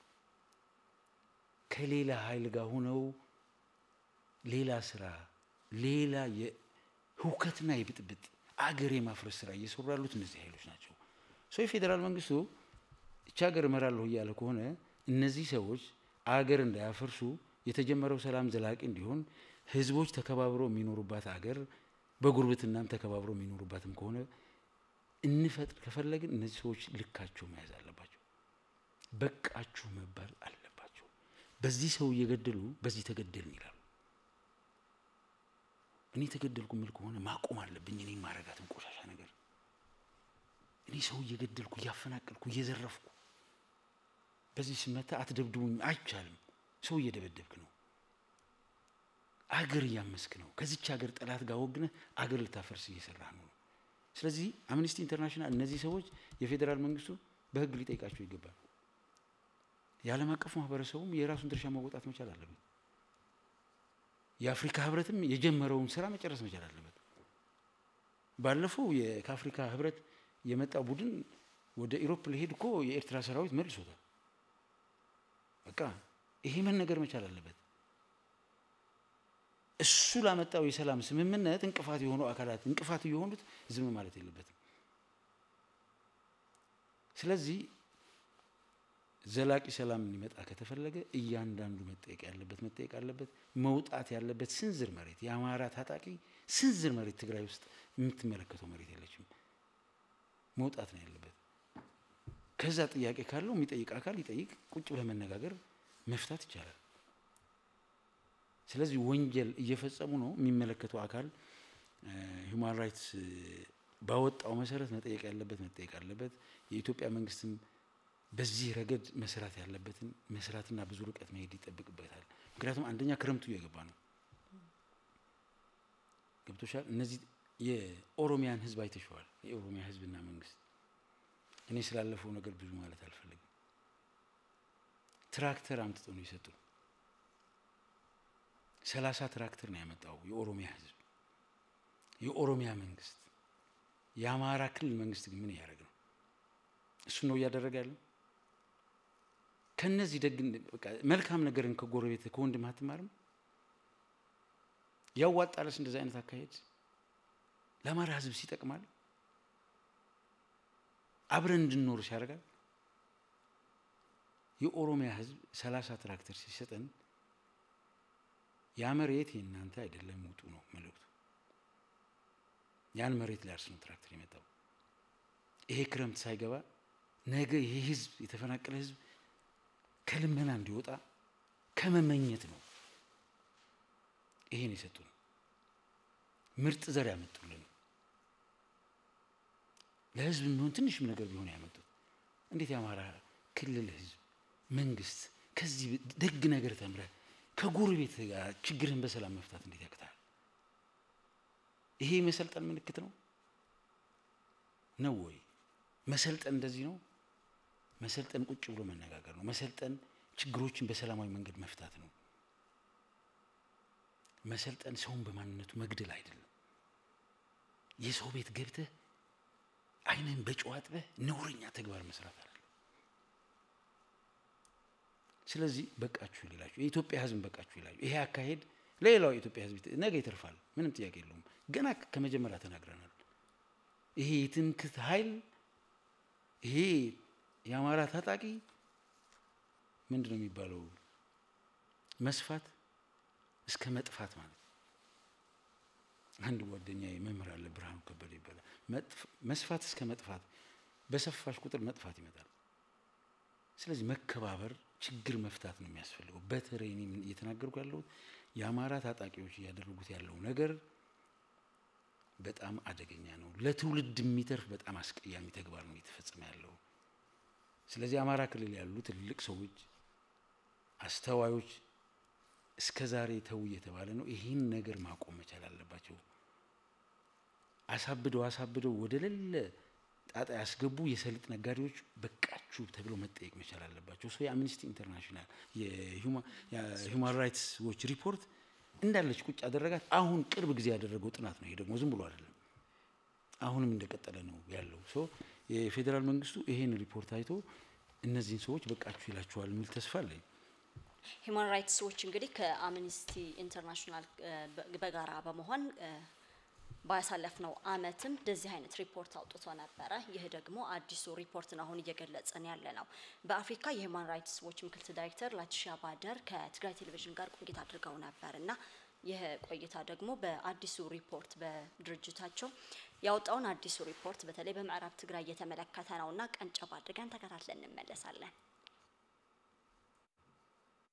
ከሌላ ኃይል ጋር ሆነው ሌላ ስራ ሌላ የህውከትና የብጥብጥ አገር የማፍረስ ስራ እየሰሩ ያሉት እነዚህ ኃይሎች ናቸው። ሶ የፌዴራል መንግስቱ እቺ ሀገር እመራለሁ እያለ ከሆነ እነዚህ ሰዎች አገር እንዳያፈርሱ የተጀመረው ሰላም ዘላቂ እንዲሆን ህዝቦች ተከባብረው የሚኖሩባት አገር በጉርብትናም ተከባብረው የሚኖሩባትም ከሆነ እንፈጥር ከፈለግን እነዚህ ሰዎች ልካቸው መያዝ አለባቸው። በቃችሁ መባል አለባቸው። በዚህ ሰው እየገደሉ በዚህ ተገደልን ይላሉ። እኔ ተገደልኩ ምል ከሆነ ማቆም አለብኝ። እኔ ማረጋትን ቆሻሻ ነገር እኔ ሰው እየገደልኩ እያፈናቀልኩ እየዘረፍኩ በዚህ ስመታ አትደብድቡኝ አይቻልም። ሰው እየደበደብክ ነው። አገር እያመስክ ነው። ከዚች ሀገር ጠላት ጋር ወግነህ አገር ልታፈርስ እየሰራህ ነው። ስለዚህ አምነስቲ ኢንተርናሽናል እነዚህ ሰዎች የፌዴራል መንግስቱ በህግ ሊጠይቃቸው ይገባል። የዓለም አቀፉ ማህበረሰቡም የራሱን ድርሻ መወጣት መቻል አለበት። የአፍሪካ ህብረትም የጀመረውን ስራ መጨረስ መቻል አለበት። ባለፈው ከአፍሪካ ህብረት የመጣ ቡድን ወደ ኢሮፕ ሊሄድ እኮ የኤርትራ ሰራዊት መልሶታል። በቃ ይሄ መነገር መቻል አለበት። እሱ ላመጣው የሰላም ስምምነት እንቅፋት የሆኑ አካላት እንቅፋት እየሆኑት ዝም ማለት የለበትም። ስለዚህ ዘላቂ ሰላም ሊመጣ ከተፈለገ እያንዳንዱ መጠየቅ ያለበት መጠየቅ አለበት። መውጣት ያለበት ስንዝር መሬት የአማራ ታጣቂ ስንዝር መሬት ትግራይ ውስጥ የምትመለከተው መሬት የለችም። መውጣት ነው ያለበት። ከዛ ጥያቄ ካለው የሚጠይቅ አካል ይጠይቅ፣ ቁጭ ብለህ መነጋገር መፍታት ይቻላል። ስለዚህ ወንጀል እየፈጸሙ ነው የሚመለከተው አካል ሁማን ራይትስ ባወጣው መሰረት መጠየቅ ያለበት መጠየቅ አለበት። የኢትዮጵያ መንግስትም በዚህ ረገድ መስራት ያለበትን መስራትና ብዙ ርቀት መሄድ ይጠብቅበታል። ምክንያቱም አንደኛ ክረምቱ እየገባ ነው። ገብቶሻል። እነዚህ የኦሮሚያን ህዝብ አይተሸዋል። የኦሮሚያ ህዝብና መንግስት እኔ ስላለፈው ነገር ብዙ ማለት አልፈልግም። ትራክተር አምጥተው ነው የሰጡ። ሰላሳ ትራክተር ነው ያመጣው የኦሮሚያ ህዝብ፣ የኦሮሚያ መንግስት። የአማራ ክልል መንግስት ግን ምን እያደረገ ነው? እሱ ነው እያደረገ ያለው። ከነዚህ ደግ መልካም ነገርን ከጎረቤት ከወንድም አትማርም? ያዋጣለስ እንደዚህ አይነት አካሄድ ለአማራ ህዝብ ሲጠቅማል? አብረን እንድንኖር ሲያደርጋል? የኦሮሚያ ህዝብ ሰላሳ ትራክተር ሲሰጠን ያ መሬት የእናንተ አይደለም ውጡ ነው መልእክቱ። ያን መሬት ሊያርስ ነው ትራክተር የመጣው። ይሄ ክረምት ሳይገባ ነገ ይሄ ህዝብ የተፈናቀለ ህዝብ ከልመና እንዲወጣ ከመመኘት ነው ይሄን የሰጡን። ምርጥ ዘር ያመጡልን ለህዝብ የሚሆን ትንሽም ነገር ቢሆን ያመጡት። እንዴት የአማራ ክልል ህዝብ መንግስት ከዚህ ደግ ነገር ተምረ ከጎረቤት ጋር ችግርህን በሰላም መፍታት እንዴት ያቅታል? ይሄ መሰልጠን ምልክት ነው ነው ወይ? መሰልጠን እንደዚህ ነው? መሰልጠን ቁጭ ብሎ መነጋገር ነው። መሰልጠን ችግሮችን በሰላማዊ መንገድ መፍታት ነው። መሰልጠን ሰውን በማንነቱ መግደል አይደለም። የሰው ቤት ገብተህ አይንህን በጨው አጥበህ ነውረኛ ተግባር መስራት አይደለም። ስለዚህ በቃችሁ ይላችሁ፣ የኢትዮጵያ ህዝብ በቃችሁ ይላችሁ። ይሄ አካሄድ ለሌላው የኢትዮጵያ ህዝብ ነገ ይተርፋል፣ ምንም ጥያቄ የለውም። ገና ከመጀመሪያ ተናግረናል። ይሄ የትምክህት ኃይል ይሄ የአማራ ታጣቂ ምንድን ነው የሚባለው? መስፋት እስከ መጥፋት ማለት አንድ ጓደኛ መምህር አለ ብርሃኑ ከበደ ይባላል። መስፋት እስከ መጥፋት፣ በሰፋሽ ቁጥር መጥፋት ይመጣል። ስለዚህ መከባበር፣ ችግር መፍታት ነው የሚያስፈልገው። በተለይ እኔ እየተናገርኩ ያለሁት የአማራ ታጣቂዎች እያደረጉት ያለው ነገር በጣም አደገኛ ነው። ለትውልድ የሚተርፍ በጣም አስቀያሚ ተግባር ነው እየተፈጸመ ያለው። ስለዚህ አማራ ክልል ያሉ ትልልቅ ሰዎች፣ አስተዋዮች እስከ ዛሬ ተው እየተባለ ነው። ይህን ነገር ማቆም መቻል አለባቸው። አሳብደው አሳብደው ወደ ሌለ ጣጣ ያስገቡ የሰሊጥ ነጋዴዎች በቃችሁ ተብለው መጠየቅ መቻል አለባቸው። ሰው የአምኒስቲ ኢንተርናሽናል የሁማን ራይትስ ዎች ሪፖርት እንዳለች ቁጭ አደረጋት። አሁን ቅርብ ጊዜ ያደረገው ጥናት ነው። ይሄ ደግሞ ዝም ብሎ አይደለም፣ አሁንም እንደቀጠለ ነው ያለው። ሶ የፌዴራል መንግስቱ ይሄን ሪፖርት አይቶ እነዚህን ሰዎች በቃችሁ ይላቸዋል የሚል ተስፋ አለኝ። ሂውማን ራይትስ ዎች እንግዲህ ከአምኒስቲ ኢንተርናሽናል በጋራ በመሆን ባሳለፍነው አመትም እንደዚህ አይነት ሪፖርት አውጥቶ ነበረ። ይህ ደግሞ አዲሱ ሪፖርት ነው አሁን እየገለጸን ያለ ነው። በአፍሪካ የሂውማን ራይትስ ዎች ምክትል ዳይሬክተር ላቲሻ ባደር ከትግራይ ቴሌቪዥን ጋር ቆይታ አድርገው ነበር እና ይህ ቆይታ ደግሞ በአዲሱ ሪፖርት በድርጅታቸው ያወጣውን አዲሱ ሪፖርት በተለይ በምዕራብ ትግራይ እየተመለከተ ነው እና ቀንጨብ አድርገን ተከታትለን እንመለሳለን።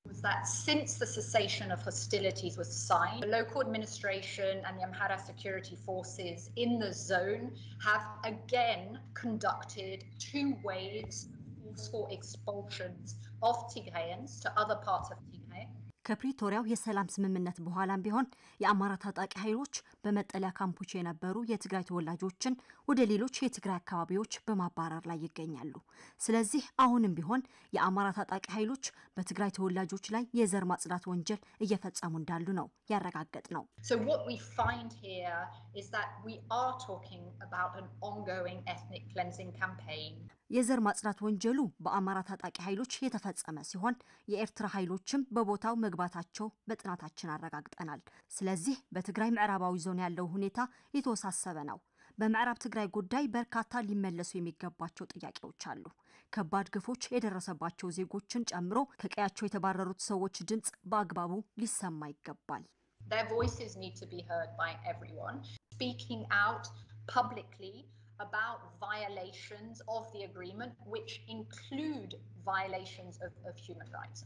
was that since the cessation of hostilities was signed, the local administration and the Amhara security forces in the zone have again conducted two waves of forceful expulsions of Tigrayans to other parts of Tigray. ከፕሪቶሪያው የሰላም ስምምነት በኋላም ቢሆን የአማራ ታጣቂ ኃይሎች በመጠለያ ካምፖች የነበሩ የትግራይ ተወላጆችን ወደ ሌሎች የትግራይ አካባቢዎች በማባረር ላይ ይገኛሉ። ስለዚህ አሁንም ቢሆን የአማራ ታጣቂ ኃይሎች በትግራይ ተወላጆች ላይ የዘር ማጽዳት ወንጀል እየፈጸሙ እንዳሉ ነው ያረጋገጥ ነው። So, what we find here is that we are talking about an ongoing ethnic cleansing campaign. የዘር ማጽዳት ወንጀሉ በአማራ ታጣቂ ኃይሎች የተፈጸመ ሲሆን የኤርትራ ኃይሎችም በቦታው መግባታቸው በጥናታችን አረጋግጠናል። ስለዚህ በትግራይ ምዕራባዊ ዞን ያለው ሁኔታ የተወሳሰበ ነው። በምዕራብ ትግራይ ጉዳይ በርካታ ሊመለሱ የሚገባቸው ጥያቄዎች አሉ። ከባድ ግፎች የደረሰባቸው ዜጎችን ጨምሮ ከቀያቸው የተባረሩት ሰዎች ድምፅ በአግባቡ ሊሰማ ይገባል። Their voices need to be heard by everyone, speaking out publicly about violations of the agreement, which include violations of, of human rights.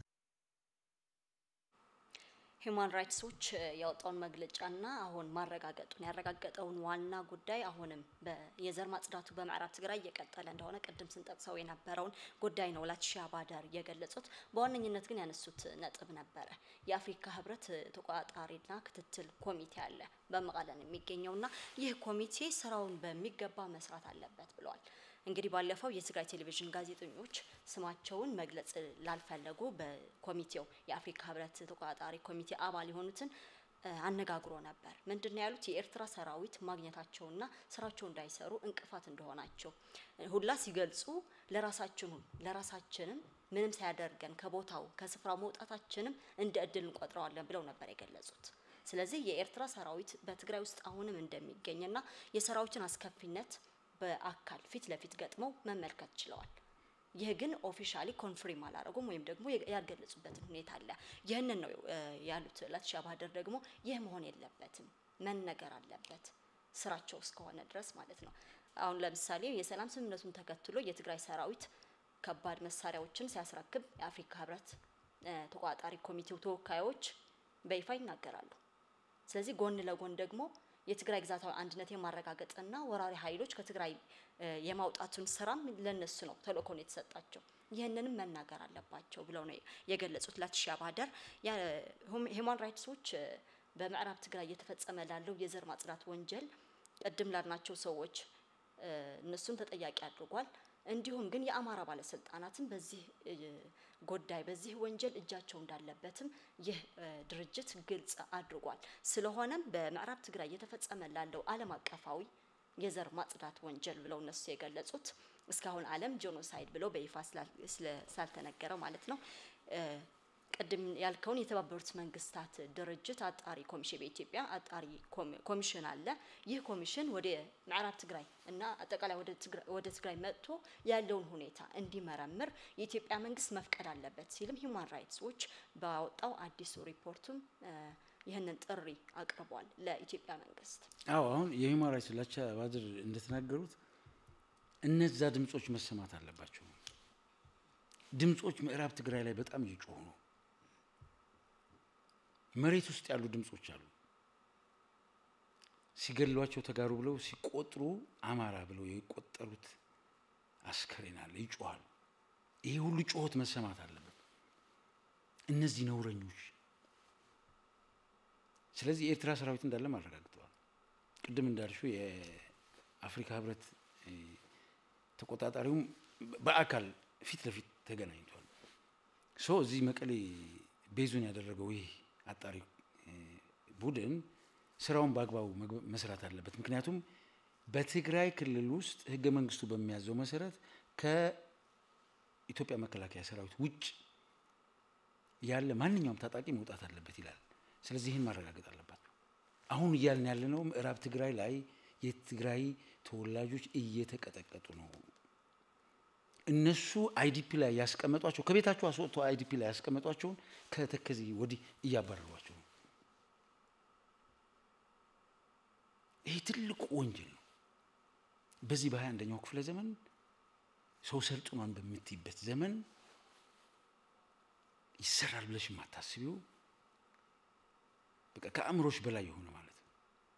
ሂዩማን ራይትስ ዎች ያወጣውን መግለጫና አሁን ማረጋገጡን ያረጋገጠውን ዋና ጉዳይ አሁንም የዘር ማጽዳቱ በምዕራብ ትግራይ እየቀጠለ እንደሆነ ቅድም ስንጠቅሰው የነበረውን ጉዳይ ነው ላቲሺያ ባደር የገለጹት። በዋነኝነት ግን ያነሱት ነጥብ ነበረ። የአፍሪካ ህብረት ተቆጣጣሪና ክትትል ኮሚቴ አለ በመቀለን የሚገኘውና ይህ ኮሚቴ ስራውን በሚገባ መስራት አለበት ብለዋል። እንግዲህ ባለፈው የትግራይ ቴሌቪዥን ጋዜጠኞች ስማቸውን መግለጽ ላልፈለጉ በኮሚቴው የአፍሪካ ህብረት ተቆጣጣሪ ኮሚቴ አባል የሆኑትን አነጋግሮ ነበር። ምንድን ነው ያሉት? የኤርትራ ሰራዊት ማግኘታቸውና ስራቸው እንዳይሰሩ እንቅፋት እንደሆናቸው ሁላ ሲገልጹ ለራሳችን ለራሳችንም ምንም ሳያደርገን ከቦታው ከስፍራ መውጣታችንም እንደ እድል እንቆጥረዋለን ብለው ነበር የገለጹት። ስለዚህ የኤርትራ ሰራዊት በትግራይ ውስጥ አሁንም እንደሚገኝና የሰራዊትን አስከፊነት በአካል ፊት ለፊት ገጥመው መመልከት ችለዋል። ይህ ግን ኦፊሻሊ ኮንፍሪም አላረጉም ወይም ደግሞ ያልገለጹበትን ሁኔታ አለ። ይህንን ነው ያሉት ላቲሺያ ባደር ደግሞ ይህ መሆን የለበትም መነገር አለበት ስራቸው እስከሆነ ድረስ ማለት ነው። አሁን ለምሳሌ የሰላም ስምምነቱን ተከትሎ የትግራይ ሰራዊት ከባድ መሳሪያዎችን ሲያስረክብ የአፍሪካ ህብረት ተቆጣጣሪ ኮሚቴው ተወካዮች በይፋ ይናገራሉ። ስለዚህ ጎን ለጎን ደግሞ የትግራይ ግዛታዊ አንድነት የማረጋገጥና ወራሪ ኃይሎች ከትግራይ የማውጣቱን ስራም ለነሱ ነው ተልእኮን የተሰጣቸው። ይህንንም መናገር አለባቸው ብለው ነው የገለጹት ላቲሺያ ባደር። ሂውማን ራይትስ ዎች በምዕራብ ትግራይ እየተፈጸመ ላለው የዘር ማጽዳት ወንጀል ቅድም ላልናቸው ሰዎች እነሱን ተጠያቂ አድርጓል። እንዲሁም ግን የአማራ ባለስልጣናትም በዚህ ጉዳይ በዚህ ወንጀል እጃቸው እንዳለበትም ይህ ድርጅት ግልጽ አድርጓል። ስለሆነም በምዕራብ ትግራይ እየተፈጸመ ላለው ዓለም አቀፋዊ የዘር ማጽዳት ወንጀል ብለው እነሱ የገለጹት እስካሁን ዓለም ጄኖሳይድ ብለው በይፋ ስላልተነገረ ማለት ነው። ቅድም ያልከውን የተባበሩት መንግስታት ድርጅት አጣሪ ኮሚሽን በኢትዮጵያ አጣሪ ኮሚሽን አለ። ይህ ኮሚሽን ወደ ምዕራብ ትግራይ እና አጠቃላይ ወደ ትግራይ መጥቶ ያለውን ሁኔታ እንዲመረምር የኢትዮጵያ መንግስት መፍቀድ አለበት ሲልም ሂውማን ራይትስ ዎች ባወጣው አዲሱ ሪፖርቱም ይህንን ጥሪ አቅርቧል ለኢትዮጵያ መንግስት። አዎ አሁን የሂውማን ራይትስ ላቲሺያ ባደር እንደተናገሩት እነዛ ድምጾች መሰማት አለባቸው። ድምጾች ምዕራብ ትግራይ ላይ በጣም እየጮሁ ነው። መሬት ውስጥ ያሉ ድምጾች አሉ። ሲገሏቸው ተጋሩ ብለው ሲቆጥሩ አማራ ብለው የቆጠሩት አስከሬን አለ፣ ይጮኋሉ። ይሄ ሁሉ ጩኸት መሰማት አለበት። እነዚህ ነውረኞች ስለዚህ የኤርትራ ሰራዊት እንዳለም አረጋግጠዋል። ቅድም እንዳልሽው የአፍሪካ ህብረት ተቆጣጣሪውም በአካል ፊት ለፊት ተገናኝቷል። ሶ እዚህ መቀሌ ቤዙን ያደረገው ይህ አጣሪ ቡድን ስራውን በአግባቡ መስራት አለበት። ምክንያቱም በትግራይ ክልል ውስጥ ህገ መንግስቱ በሚያዘው መሰረት ከኢትዮጵያ መከላከያ ሰራዊት ውጭ ያለ ማንኛውም ታጣቂ መውጣት አለበት ይላል። ስለዚህ ይህን ማረጋገጥ አለባቸው። አሁን እያልን ያለነው ምዕራብ ትግራይ ላይ የትግራይ ተወላጆች እየተቀጠቀጡ ነው። እነሱ አይዲፒ ላይ ያስቀመጧቸው ከቤታቸው አስወጥተው አይዲፒ ላይ ያስቀመጧቸውን ከተከዜ ወዲህ እያባረሯቸው ነው። ይሄ ትልቁ ወንጀል ነው። በዚህ በሀያ አንደኛው ክፍለ ዘመን ሰው ሰልጥኗን በምትይበት ዘመን ይሰራል ብለሽ የማታስቢው በቃ ከአእምሮሽ በላይ የሆነ ማለት ነው።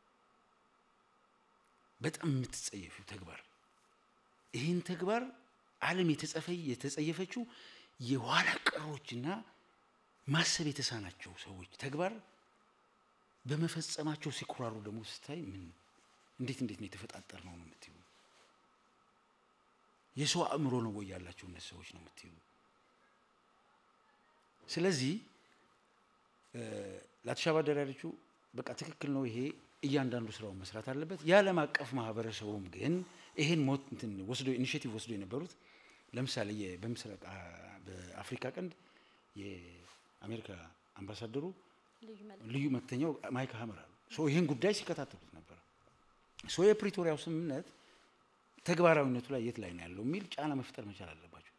በጣም የምትጸየፊው ተግባር ይህን ተግባር ዓለም የተጸየፈችው የኋላ ቀሮችና ማሰብ የተሳናቸው ሰዎች ተግባር በመፈጸማቸው ሲኮራሩ ደግሞ ስታይ ምን እንዴት እንዴት ነው የተፈጣጠር ነው ነው የምትዩ። የሰው አእምሮ ነው ወይ ያላቸው እነዚህ ሰዎች ነው የምትዩ። ስለዚህ ለተሻባደር ያለችው በቃ ትክክል ነው። ይሄ እያንዳንዱ ስራውን መስራት አለበት። የዓለም አቀፍ ማህበረሰቡም ግን ይሄን ሞት እንትን ወስዶ ኢኒሼቲቭ ወስዶ የነበሩት ለምሳሌ በምስራቅ በአፍሪካ ቀንድ የአሜሪካ አምባሳደሩ ልዩ መልእክተኛው ማይክ ሀመር አሉ። ይህን ጉዳይ ሲከታተሉት ነበር። ሶ የፕሪቶሪያው ስምምነት ተግባራዊነቱ ላይ የት ላይ ነው ያለው የሚል ጫና መፍጠር መቻል አለባቸው።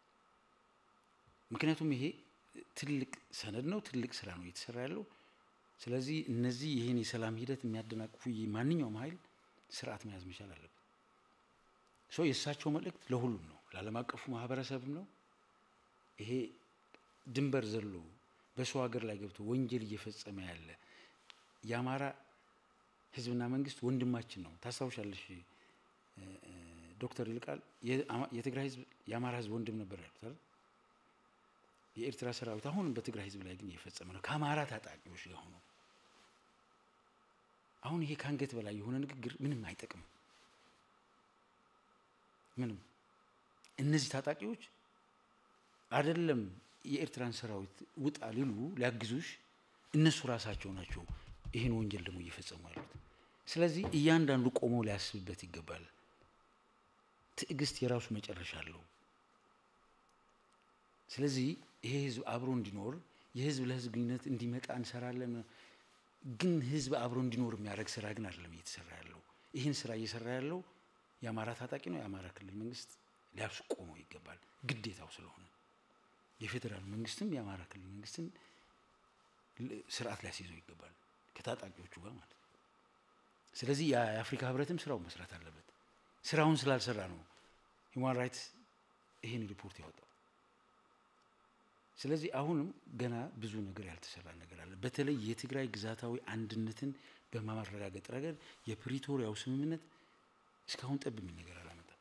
ምክንያቱም ይሄ ትልቅ ሰነድ ነው፣ ትልቅ ስራ ነው እየተሰራ ያለው። ስለዚህ እነዚህ ይህን የሰላም ሂደት የሚያደናቅፉ ማንኛውም ኃይል ስርዓት መያዝ መቻል አለበት። ሶ የእሳቸው መልእክት ለሁሉም ነው፣ ለዓለም አቀፉ ማህበረሰብም ነው። ይሄ ድንበር ዘሎ በሰው ሀገር ላይ ገብቶ ወንጀል እየፈጸመ ያለ የአማራ ህዝብና መንግስት ወንድማችን ነው። ታስታውሻለሽ ዶክተር ይልቃል የትግራይ ህዝብ የአማራ ህዝብ ወንድም ነበር ያሉት አይደል? የኤርትራ ሰራዊት አሁንም በትግራይ ህዝብ ላይ ግን እየፈጸመ ነው ከአማራ ታጣቂዎች ጋር ሆኖ። አሁን ይሄ ከአንገት በላይ የሆነ ንግግር ምንም አይጠቅምም። ምንም እነዚህ ታጣቂዎች አይደለም የኤርትራን ሰራዊት ውጣ ሊሉ ሊያግዙሽ እነሱ ራሳቸው ናቸው ይህን ወንጀል ደግሞ እየፈጸሙ ያሉት። ስለዚህ እያንዳንዱ ቆሞ ሊያስብበት ይገባል። ትዕግስት የራሱ መጨረሻ አለው። ስለዚህ ይሄ ህዝብ አብሮ እንዲኖር የህዝብ ለህዝብ ግንኙነት እንዲመጣ እንሰራለን። ግን ህዝብ አብሮ እንዲኖር የሚያደርግ ስራ ግን አይደለም እየተሰራ ያለው። ይህን ስራ እየሰራ ያለው የአማራ ታጣቂ ነው። የአማራ ክልል መንግስት ሊያስቆመው ይገባል፣ ግዴታው ስለሆነ የፌዴራል መንግስትም የአማራ ክልል መንግስትን ስርዓት ሊያስይዘው ይገባል ከታጣቂዎቹ ጋር ማለት ነው። ስለዚህ የአፍሪካ ህብረትም ስራውን መስራት አለበት። ስራውን ስላልሰራ ነው ሂውማን ራይትስ ይህን ሪፖርት ያወጣው። ስለዚህ አሁንም ገና ብዙ ነገር ያልተሰራ ነገር አለ። በተለይ የትግራይ ግዛታዊ አንድነትን በማረጋገጥ ረገድ የፕሪቶሪያው ስምምነት እስካሁን ጠብ የሚል ነገር አላመጣም።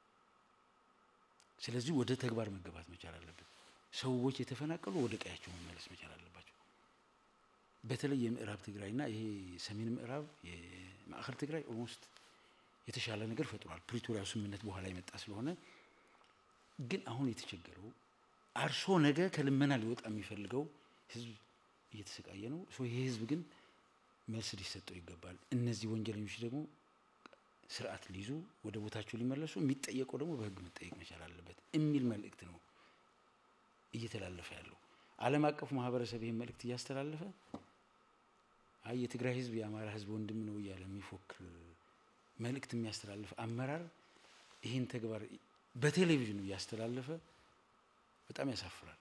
ስለዚህ ወደ ተግባር መገባት መቻል አለበት። ሰዎች የተፈናቀሉ ወደ ቀያቸው መመለስ መቻል አለባቸው። በተለይ የምዕራብ ትግራይና ይሄ ሰሜን ምዕራብ የማዕከል ትግራይ ኦልሞስት የተሻለ ነገር ፈጥሯል። ፕሪቶሪያው ስምምነት በኋላ የመጣ ስለሆነ ግን አሁን የተቸገረው አርሶ ነገ ከልመና ሊወጣ የሚፈልገው ህዝብ እየተሰቃየ ነው። ይሄ ህዝብ ግን መልስ ሊሰጠው ይገባል። እነዚህ ወንጀለኞች ደግሞ ስርዓት ሊይዙ ወደ ቦታቸው ሊመለሱ፣ የሚጠየቀው ደግሞ በህግ መጠየቅ መቻል አለበት የሚል መልእክት ነው እየተላለፈ ያለው። ዓለም አቀፉ ማህበረሰብ ይህን መልእክት እያስተላለፈ አይ የትግራይ ህዝብ የአማራ ህዝብ ወንድም ነው እያለ የሚፎክር መልእክት የሚያስተላልፍ አመራር ይህን ተግባር በቴሌቪዥኑ እያስተላለፈ በጣም ያሳፍራል።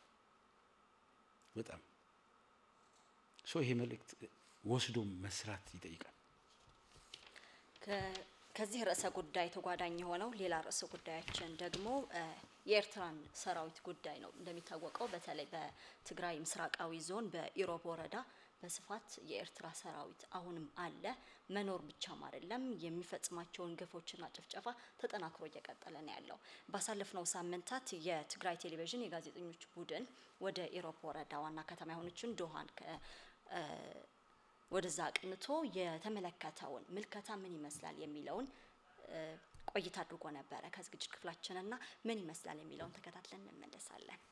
በጣም ሶ ይሄ መልእክት ወስዶ መስራት ይጠይቃል። ከዚህ ርዕሰ ጉዳይ ተጓዳኝ የሆነው ሌላ ርዕሰ ጉዳያችን ደግሞ የኤርትራን ሰራዊት ጉዳይ ነው። እንደሚታወቀው በተለይ በትግራይ ምስራቃዊ ዞን በኢሮብ ወረዳ በስፋት የኤርትራ ሰራዊት አሁንም አለ። መኖር ብቻም አይደለም፣ የሚፈጽማቸውን ግፎችና ጭፍጨፋ ተጠናክሮ እየቀጠለ ነው ያለው። ባሳለፍነው ሳምንታት የትግራይ ቴሌቪዥን የጋዜጠኞች ቡድን ወደ ኢሮብ ወረዳ ዋና ከተማ የሆነችን ዶሃን ወደዛ አቅንቶ የተመለከተውን ምልከታ ምን ይመስላል የሚለውን ቆይታ አድርጎ ነበረ ከዝግጅት ክፍላችንና ምን ይመስላል የሚለውን ተከታትለን እንመለሳለን።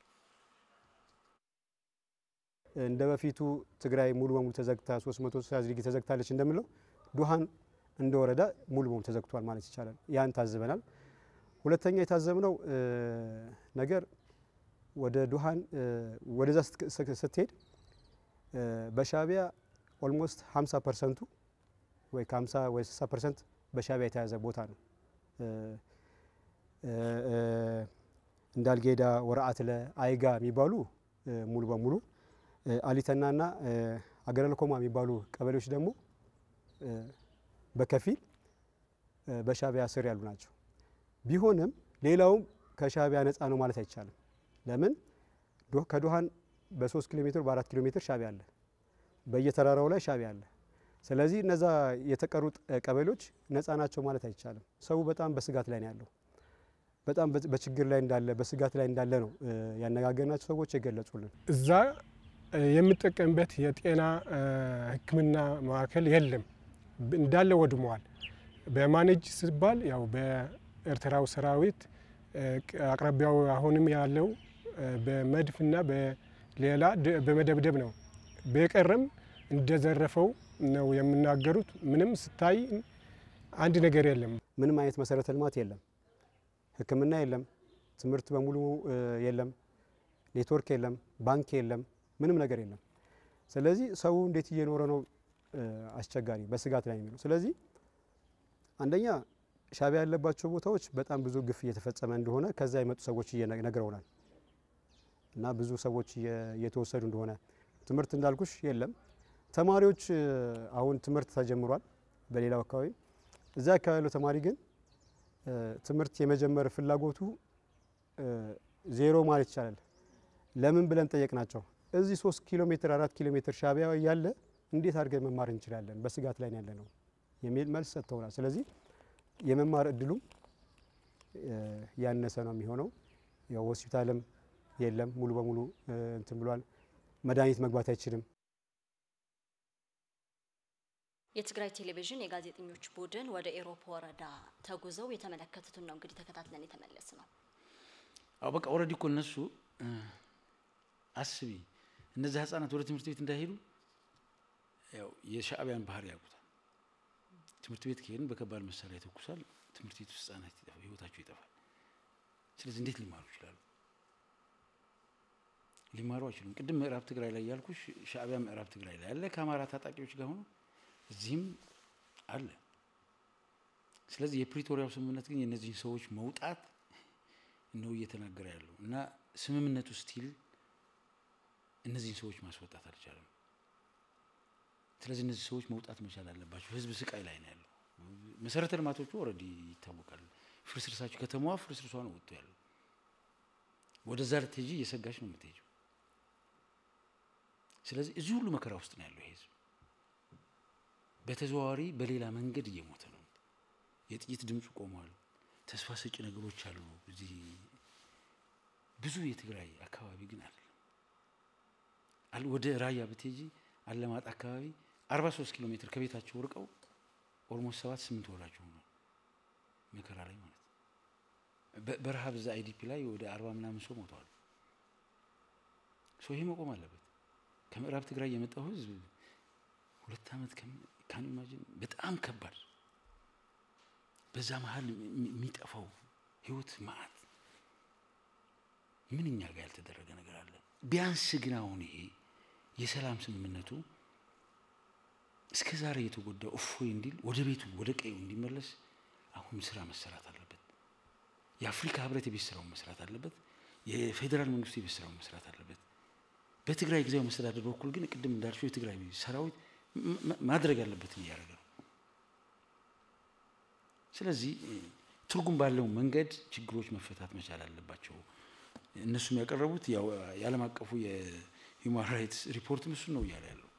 እንደ በፊቱ ትግራይ ሙሉ በሙሉ ተዘግታ 360 ዲግሪ ተዘግታለች እንደምለው ዱሃን እንደ ወረዳ ሙሉ በሙሉ ተዘግቷል ማለት ይቻላል። ያን ታዝበናል። ሁለተኛ የታዘብነው ነገር ወደ ዱሃን ወደዛ ስትሄድ በሻቢያ ኦልሞስት 50 ፐርሰንቱ ወይ ከ50 ወይ 60 ፐርሰንት በሻቢያ የተያዘ ቦታ ነው። እንዳልጌዳ፣ ወረአትለ፣ አይጋ የሚባሉ ሙሉ በሙሉ አሊተናና አገረ ለኮማ የሚባሉ ቀበሌዎች ደግሞ በከፊል በሻቢያ ስር ያሉ ናቸው። ቢሆንም ሌላውም ከሻቢያ ነፃ ነው ማለት አይቻልም። ለምን ከዶሃን በሶስት ኪሎ ሜትር በአራት ኪሎ ሜትር ሻዕቢያ አለ። በየተራራው ላይ ሻዕቢያ አለ። ስለዚህ እነዛ የተቀሩት ቀበሌዎች ነፃ ናቸው ማለት አይቻልም። ሰው በጣም በስጋት ላይ ነው ያለው። በጣም በችግር ላይ እንዳለ በስጋት ላይ እንዳለ ነው ያነጋገርናቸው ሰዎች የገለጹልን። እዛ የምጠቀምበት የጤና ሕክምና ማዕከል የለም፣ እንዳለ ወድመዋል። በማኔጅ ሲባል ያው በኤርትራው ሰራዊት አቅራቢያው አሁንም ያለው በመድፍና በሌላ በመደብደብ ነው። በቀረም እንደዘረፈው ነው የሚናገሩት። ምንም ስታይ አንድ ነገር የለም። ምንም አይነት መሰረተ ልማት የለም። ሕክምና የለም። ትምህርት በሙሉ የለም። ኔትወርክ የለም። ባንክ የለም። ምንም ነገር የለም። ስለዚህ ሰው እንዴት እየኖረ ነው? አስቸጋሪ፣ በስጋት ላይ የሚለው ስለዚህ አንደኛ ሻዕቢያ ያለባቸው ቦታዎች በጣም ብዙ ግፍ እየተፈጸመ እንደሆነ ከዛ የመጡ ሰዎች ነግረውናል። እና ብዙ ሰዎች እየተወሰዱ እንደሆነ ትምህርት እንዳልኩሽ የለም። ተማሪዎች አሁን ትምህርት ተጀምሯል በሌላው አካባቢ። እዛ አካባቢ ያለው ተማሪ ግን ትምህርት የመጀመር ፍላጎቱ ዜሮ ማለት ይቻላል። ለምን ብለን ጠየቅናቸው። እዚህ ሶስት ኪሎ ሜትር አራት ኪሎ ሜትር ሻዕቢያ እያለ እንዴት አድርገን መማር እንችላለን? በስጋት ላይ ያለ ነው የሚል መልስ ሰጥተውናል። ስለዚህ የመማር እድሉም ያነሰ ነው የሚሆነው። ያው ሆስፒታልም የለም ሙሉ በሙሉ እንትን ብሏል። መድኃኒት መግባት አይችልም። የትግራይ ቴሌቪዥን የጋዜጠኞች ቡድን ወደ ኤሮፕ ወረዳ ተጉዘው የተመለከቱትን ነው እንግዲህ ተከታትለን የተመለስ ነው። አዎ በቃ ኦልሬዲ እኮ እነሱ አስቢ እነዚህ ህጻናት ወደ ትምህርት ቤት እንዳይሄዱ ያው የሻዕቢያን ባህሪ ያውቁታል። ትምህርት ቤት ከሄድን በከባድ መሳሪያ ይተኩሳል። ትምህርት ቤት ውስጥ ህጻናት ህይወታቸው ይጠፋል። ስለዚህ እንዴት ሊማሩ ይችላሉ? ሊማሩ አይችሉም። ቅድም ምዕራብ ትግራይ ላይ ያልኩሽ ሻዕቢያ ምዕራብ ትግራይ ላይ አለ ከአማራ ታጣቂዎች ጋር ሆኖ እዚህም አለ። ስለዚህ የፕሪቶሪያው ስምምነት ግን የእነዚህን ሰዎች መውጣት ነው እየተናገረ ያለው እና ስምምነቱ ስቲል እነዚህን ሰዎች ማስወጣት አልቻለም። ስለዚህ እነዚህ ሰዎች መውጣት መቻል አለባቸው። ህዝብ ስቃይ ላይ ነው ያለው። መሰረተ ልማቶቹ ኦልሬዲ ይታወቃል። ፍርስርሳቸው ከተማዋ ፍርስርሷ ነው ወጥቶ ያለው። ወደዛ ልትሄጂ እየሰጋች ነው የምትሄጂው። ስለዚህ እዚህ ሁሉ መከራ ውስጥ ነው ያለው ይሄ ህዝብ። በተዘዋዋሪ በሌላ መንገድ እየሞተ ነው። የጥይት ድምፁ ቆሟል። ተስፋ ሰጪ ነገሮች አሉ። እዚህ ብዙ የትግራይ አካባቢ ግን አይደለም። ወደ ራያ ብትሄጂ አለማጣ አካባቢ 43 ኪሎ ሜትር ከቤታቸው ርቀው ኦልሞስት ሰባት ስምንት ወራቸው ሆኗል መከራ ላይ ማለት ነው። በረሃብ እዛ አይዲፒ ላይ ወደ አርባ ምናምን ሰው ሞተዋል። ሰው ይሄ መቆም አለበት። ከምዕራብ ትግራይ የመጣው ህዝብ ሁለት ዓመት ካን ኢማጂን በጣም ከባድ በዛ መሀል የሚጠፋው ህይወት ማአት ምን እኛ ጋር ያልተደረገ ነገር አለ? ቢያንስ ግን አሁን ይሄ የሰላም ስምምነቱ እስከ ዛሬ የተጎዳው እፎይ እንዲል ወደ ቤቱ ወደ ቀዩ እንዲመለስ አሁን ስራ መሰራት አለበት። የአፍሪካ ህብረት የቤት ስራውን መስራት አለበት። የፌዴራል መንግስቱ የቤት ስራውን መስራት አለበት። በትግራይ ጊዜያዊ መስተዳደር በኩል ግን ቅድም እንዳልሽው የትግራይ ሰራዊት ማድረግ ያለበትን እያደረገ ነው። ስለዚህ ትርጉም ባለው መንገድ ችግሮች መፈታት መቻል አለባቸው። እነሱም ያቀረቡት ያው የዓለም አቀፉ የሂውማን ራይትስ ሪፖርትም እሱን ነው እያለ ያለው።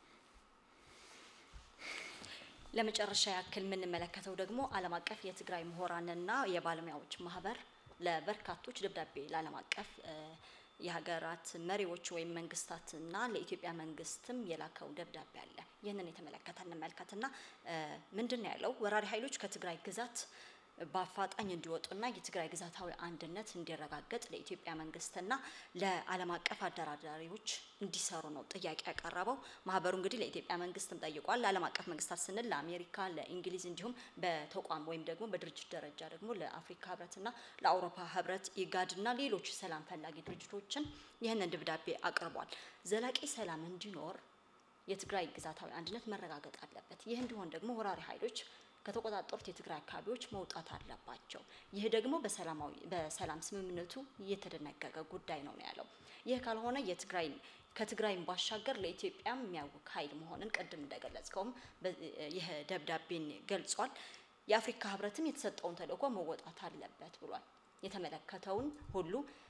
ለመጨረሻ ያክል የምንመለከተው ደግሞ ዓለም አቀፍ የትግራይ ምሁራንና የባለሙያዎች ማህበር ለበርካቶች ደብዳቤ ለዓለም አቀፍ የሀገራት መሪዎች ወይም መንግስታትና ለኢትዮጵያ መንግስትም የላከው ደብዳቤ አለ። ይህንን የተመለከተ እንመልከትና ምንድን ነው ያለው? ወራሪ ኃይሎች ከትግራይ ግዛት በአፋጣኝ እንዲወጡና የትግራይ ግዛታዊ አንድነት እንዲረጋገጥ ለኢትዮጵያ መንግስትና ለዓለም አቀፍ አደራዳሪዎች እንዲሰሩ ነው ጥያቄ ያቀረበው። ማህበሩ እንግዲህ ለኢትዮጵያ መንግስትም ጠይቋል። ለዓለም አቀፍ መንግስታት ስንል ለአሜሪካ፣ ለእንግሊዝ እንዲሁም በተቋም ወይም ደግሞ በድርጅት ደረጃ ደግሞ ለአፍሪካ ህብረትና ለአውሮፓ ህብረት ኢጋድና ሌሎች ሰላም ፈላጊ ድርጅቶችን ይህንን ደብዳቤ አቅርቧል። ዘላቂ ሰላም እንዲኖር የትግራይ ግዛታዊ አንድነት መረጋገጥ አለበት። ይህ እንዲሆን ደግሞ ወራሪ ኃይሎች ከተቆጣጠሩት የትግራይ አካባቢዎች መውጣት አለባቸው። ይህ ደግሞ በሰላማዊ በሰላም ስምምነቱ የተደነገገ ጉዳይ ነው ነው ያለው። ይህ ካልሆነ የትግራይ ከትግራይም ባሻገር ለኢትዮጵያም የሚያውክ ኃይል መሆንን ቅድም እንደገለጽከውም ይህ ደብዳቤን ገልጿል። የአፍሪካ ህብረትም የተሰጠውን ተልእኮ መወጣት አለበት ብሏል። የተመለከተውን ሁሉ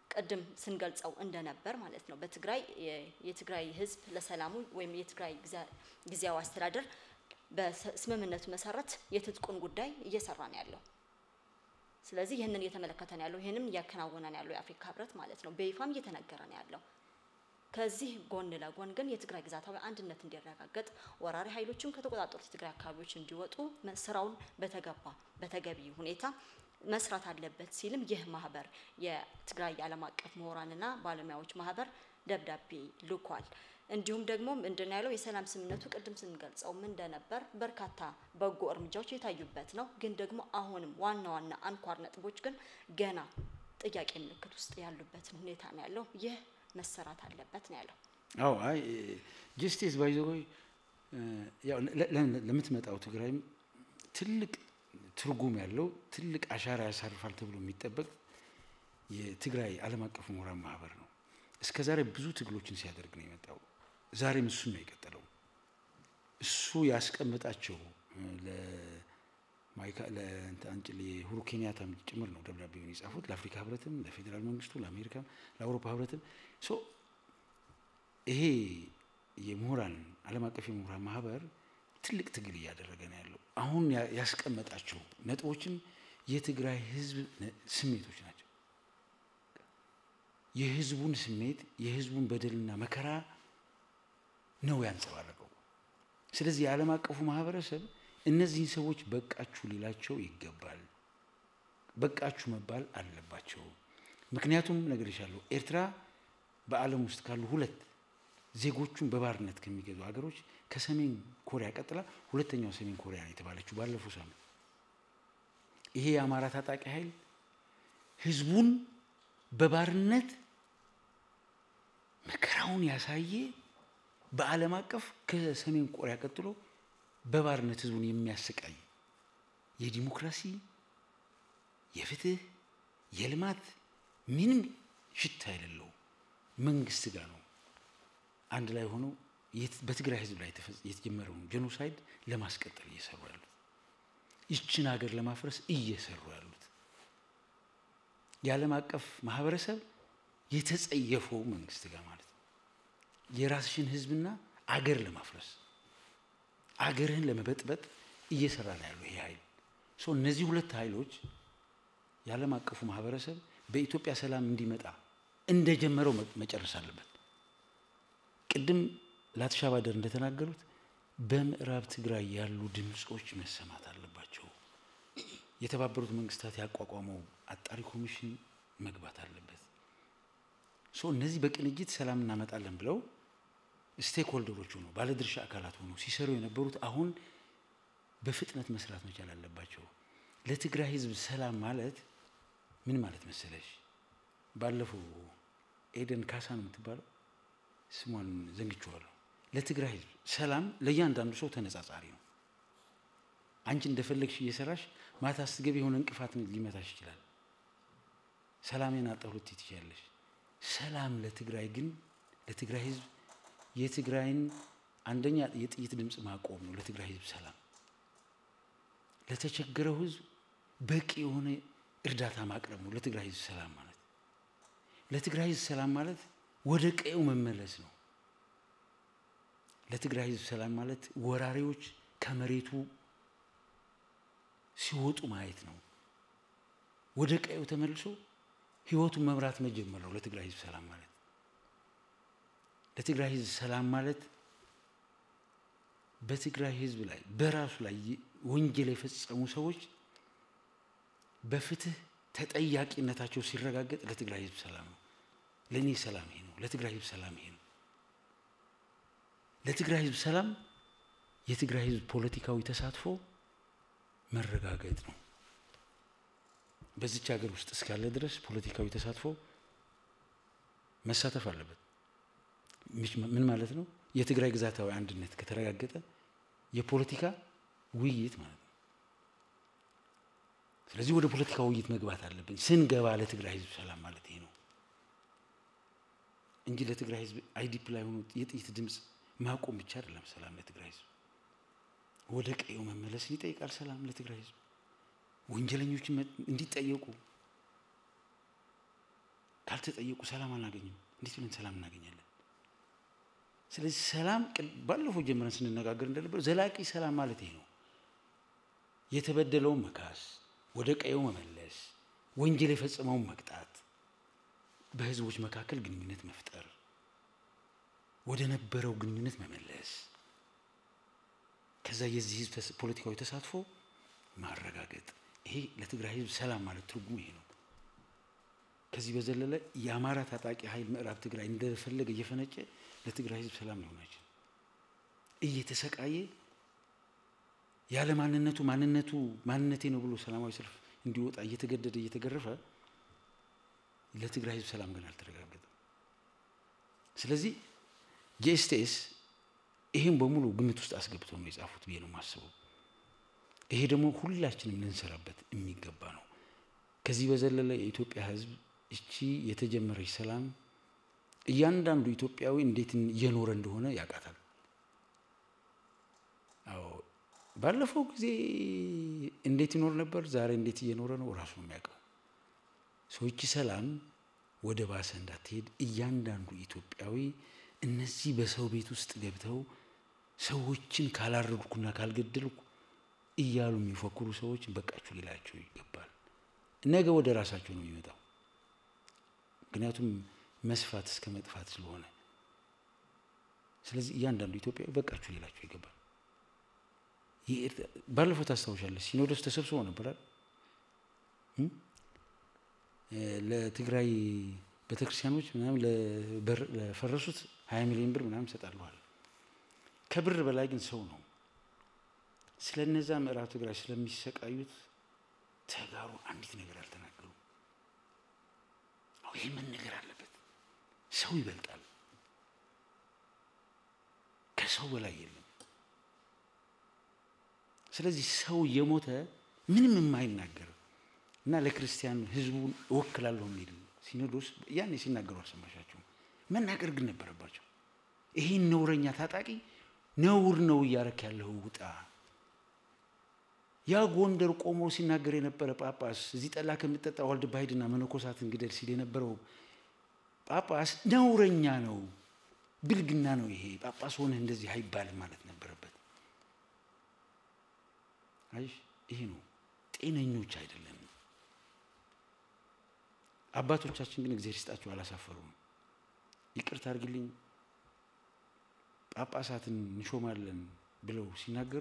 ቅድም ስንገልጸው እንደነበር ማለት ነው በትግራይ የትግራይ ህዝብ ለሰላሙ ወይም የትግራይ ጊዜያዊ አስተዳደር በስምምነቱ መሰረት የትጥቁን ጉዳይ እየሰራ ነው ያለው። ስለዚህ ይህንን እየተመለከተ ነው ያለው፣ ይህንም እያከናወነ ነው ያለው የአፍሪካ ህብረት ማለት ነው። በይፋም እየተነገረ ነው ያለው። ከዚህ ጎን ለጎን ግን የትግራይ ግዛታዊ አንድነት እንዲረጋገጥ ወራሪ ኃይሎችም ከተቆጣጠሩት የትግራይ አካባቢዎች እንዲወጡ ስራውን በተገባ በተገቢ ሁኔታ መስራት አለበት ሲልም ይህ ማህበር የትግራይ ዓለም አቀፍ ምሁራንና ባለሙያዎች ማህበር ደብዳቤ ልኳል። እንዲሁም ደግሞ ምንድን ያለው የሰላም ስምምነቱ ቅድም ስንገልጸው ምን እንደነበር በርካታ በጎ እርምጃዎች የታዩበት ነው። ግን ደግሞ አሁንም ዋና ዋና አንኳር ነጥቦች ግን ገና ጥያቄ ምልክት ውስጥ ያሉበትን ሁኔታ ነው ያለው። ይህ መሰራት አለበት ነው ያለው። አዎ አይ ጀስቲስ ባይዘወይ ያው ለምትመጣው ትግራይም ትልቅ ትርጉም ያለው ትልቅ አሻራ ያሳርፋል ተብሎ የሚጠበቅ የትግራይ ዓለም አቀፍ ምሁራን ማህበር ነው። እስከ ዛሬ ብዙ ትግሎችን ሲያደርግ ነው የመጣው። ዛሬም እሱን ነው የቀጠለው። እሱ ያስቀመጣቸው ለአንጭል የሁሩ ኬንያታም ጭምር ነው ደብዳቤውን የጻፉት ለአፍሪካ ህብረትም፣ ለፌዴራል መንግስቱ፣ ለአሜሪካም፣ ለአውሮፓ ህብረትም ሶ ይሄ የምሁራን ዓለም አቀፍ የምሁራን ማህበር ትልቅ ትግል እያደረገ ነው ያለው። አሁን ያስቀመጣቸው ነጥቦችም የትግራይ ህዝብ ስሜቶች ናቸው። የህዝቡን ስሜት የህዝቡን በደልና መከራ ነው ያንጸባረቀው። ስለዚህ የዓለም አቀፉ ማህበረሰብ እነዚህን ሰዎች በቃችሁ ሊላቸው ይገባል። በቃችሁ መባል አለባቸው። ምክንያቱም ነግሬሻለሁ፣ ኤርትራ በዓለም ውስጥ ካሉ ሁለት ዜጎቹን በባርነት ከሚገዙ ሀገሮች ከሰሜን ኮሪያ ቀጥላ ሁለተኛው ሰሜን ኮሪያ ነው የተባለችው ባለፈው ሳምንት። ይሄ የአማራ ታጣቂ ኃይል ህዝቡን በባርነት መከራውን ያሳየ በዓለም አቀፍ ከሰሜን ኮሪያ ቀጥሎ በባርነት ህዝቡን የሚያሰቃይ የዲሞክራሲ፣ የፍትህ፣ የልማት ምንም ሽታ የሌለው መንግስት ጋር ነው አንድ ላይ ሆነው በትግራይ ህዝብ ላይ የተጀመረውን ጄኖሳይድ ለማስቀጠል እየሰሩ ያሉት ይችን ሀገር ለማፍረስ እየሰሩ ያሉት የዓለም አቀፍ ማህበረሰብ የተጸየፈው መንግስት ጋር ማለት ነው። የራስሽን ህዝብና አገር ለማፍረስ አገርህን ለመበጥበጥ እየሰራ ነው ያለው ይሄ ኃይል። ሶ እነዚህ ሁለት ኃይሎች የዓለም አቀፉ ማህበረሰብ በኢትዮጵያ ሰላም እንዲመጣ እንደጀመረው መጨረስ አለበት። ቅድም ላትሻ ባደር እንደተናገሩት በምዕራብ ትግራይ ያሉ ድምፆች መሰማት አለባቸው። የተባበሩት መንግስታት ያቋቋመው አጣሪ ኮሚሽን መግባት አለበት። ሶ እነዚህ በቅንጅት ሰላም እናመጣለን ብለው ስቴክ ሆልደሮች ሆነው ባለድርሻ አካላት ሆነው ሲሰሩ የነበሩት አሁን በፍጥነት መስራት መቻል አለባቸው። ለትግራይ ህዝብ ሰላም ማለት ምን ማለት መሰለሽ? ባለፈው ኤደን ካሳ ነው የምትባለው ስሟን ዘንግቼዋለሁ። ለትግራይ ህዝብ ሰላም ለእያንዳንዱ ሰው ተነጻጻሪ ነው። አንቺ እንደፈለግሽ እየሰራሽ ማታ ስትገቢ የሆነ እንቅፋት ሊመታሽ ይችላል። ሰላሜን አጣሁ ልትይ ትችያለሽ። ሰላም ለትግራይ ግን ለትግራይ ህዝብ የትግራይን አንደኛ የጥይት ድምፅ ማቆም ነው። ለትግራይ ህዝብ ሰላም፣ ለተቸገረው ህዝብ በቂ የሆነ እርዳታ ማቅረብ ነው። ለትግራይ ህዝብ ሰላም ማለት ለትግራይ ህዝብ ሰላም ማለት ወደ ቀየው መመለስ ነው። ለትግራይ ህዝብ ሰላም ማለት ወራሪዎች ከመሬቱ ሲወጡ ማየት ነው። ወደ ቀየው ተመልሶ ህይወቱን መምራት መጀመር ነው። ለትግራይ ህዝብ ሰላም ማለት ለትግራይ ህዝብ ሰላም ማለት በትግራይ ህዝብ ላይ በራሱ ላይ ወንጀል የፈጸሙ ሰዎች በፍትህ ተጠያቂነታቸው ሲረጋገጥ ለትግራይ ህዝብ ሰላም ነው። ለእኔ ሰላም ይሄ ነው። ለትግራይ ህዝብ ሰላም ይሄ ነው። ለትግራይ ህዝብ ሰላም የትግራይ ህዝብ ፖለቲካዊ ተሳትፎ መረጋገጥ ነው። በዚች ሀገር ውስጥ እስካለ ድረስ ፖለቲካዊ ተሳትፎ መሳተፍ አለበት። ምን ማለት ነው? የትግራይ ግዛታዊ አንድነት ከተረጋገጠ የፖለቲካ ውይይት ማለት ነው። ስለዚህ ወደ ፖለቲካ ውይይት መግባት አለብን። ስንገባ ለትግራይ ህዝብ ሰላም ማለት ይሄ ነው እንጂ ለትግራይ ህዝብ አይዲፕ ላይ ሆኖ የጥይት ድምፅ ማቆም ብቻ አይደለም ሰላም ለትግራይ ህዝብ። ወደ ቀየው መመለስን ይጠይቃል ሰላም ለትግራይ ህዝብ። ወንጀለኞችን እንዲጠየቁ ካልተጠየቁ ሰላም አናገኝም። እንዴት ብለን ሰላም እናገኛለን? ስለዚህ ሰላም ባለፈው ጀምረን ስንነጋገር እንደነበር ዘላቂ ሰላም ማለት ይሄ ነው። የተበደለውን መካስ፣ ወደ ቀየው መመለስ፣ ወንጀል የፈጸመውን መቅጣት፣ በህዝቦች መካከል ግንኙነት መፍጠር፣ ወደ ነበረው ግንኙነት መመለስ፣ ከዛ የዚህ ህዝብ ፖለቲካዊ ተሳትፎ ማረጋገጥ። ይሄ ለትግራይ ህዝብ ሰላም ማለት ትርጉሙ ይሄ ነው። ከዚህ በዘለለ የአማራ ታጣቂ ኃይል ምዕራብ ትግራይ እንደፈለገ እየፈነጨ ለትግራይ ህዝብ ሰላም ሊሆን አይችልም። እየተሰቃየ ያለ ማንነቱ ማንነቱ ማንነቴ ነው ብሎ ሰላማዊ ሰልፍ እንዲወጣ እየተገደደ እየተገረፈ ለትግራይ ህዝብ ሰላም ግን አልተረጋገጠም። ስለዚህ ጄኤስቲኤስ ይህም በሙሉ ግምት ውስጥ አስገብተው ነው የጻፉት ብዬ ነው የማስበው። ይሄ ደግሞ ሁላችንም ልንሰራበት የሚገባ ነው። ከዚህ በዘለለ የኢትዮጵያ ህዝብ እቺ የተጀመረች ሰላም እያንዳንዱ ኢትዮጵያዊ እንዴት እየኖረ እንደሆነ ያውቃታል። አዎ ባለፈው ጊዜ እንዴት ይኖር ነበር፣ ዛሬ እንዴት እየኖረ ነው ራሱ ነው የሚያውቀው። ሰዎች ሰላም ወደ ባሰ እንዳትሄድ እያንዳንዱ ኢትዮጵያዊ እነዚህ በሰው ቤት ውስጥ ገብተው ሰዎችን ካላረድኩና ካልገደልኩ እያሉ የሚፎክሩ ሰዎች በቃችሁ ሊላቸው ይገባል። ነገ ወደ ራሳቸው ነው የሚመጣው። ምክንያቱም መስፋት እስከ መጥፋት ስለሆነ፣ ስለዚህ እያንዳንዱ ኢትዮጵያዊ በቃችሁ ሊላቸው ይገባል። ባለፈው ታስታውሻለች፣ ሲኖዶስ ተሰብስቦ ነበራል ለትግራይ ቤተክርስቲያኖች ምናምን ለፈረሱት ሀያ ሚሊዮን ብር ምናምን ይሰጣለዋል። ከብር በላይ ግን ሰው ነው። ስለ እነዛ ምዕራብ ትግራይ ስለሚሰቃዩት ተጋሩ አንዲት ነገር አልተናገሩም። ይህ መነገር አለበት። ሰው ይበልጣል፣ ከሰው በላይ የለም። ስለዚህ ሰው እየሞተ ምንም የማይናገር እና ለክርስቲያን ህዝቡን እወክላለሁ የሚል ሲኖዶስ ያኔ ሲናገሩ አልሰማሻቸውም። መናገር ግን ነበረባቸው። ይሄን ነውረኛ ታጣቂ ነውር ነው እያረክ ያለው ውጣ። ያ ጎንደር ቆሞ ሲናገር የነበረ ጳጳስ እዚህ ጠላ ከምጠጣ ዋልድባ ሂድና መነኮሳትን ግደል ሲል የነበረው ጳጳስ ነውረኛ ነው፣ ብልግና ነው። ይሄ ጳጳስ ሆነህ እንደዚህ አይባልም ማለት ነበረበት። አይሽ ይሄ ነው። ጤነኞች አይደለም። አባቶቻችን ግን እግዚአብሔር ይስጣቸው አላሳፈሩም። ይቅርታ አድርግልኝ ጳጳሳትን እንሾማለን ብለው ሲናገሩ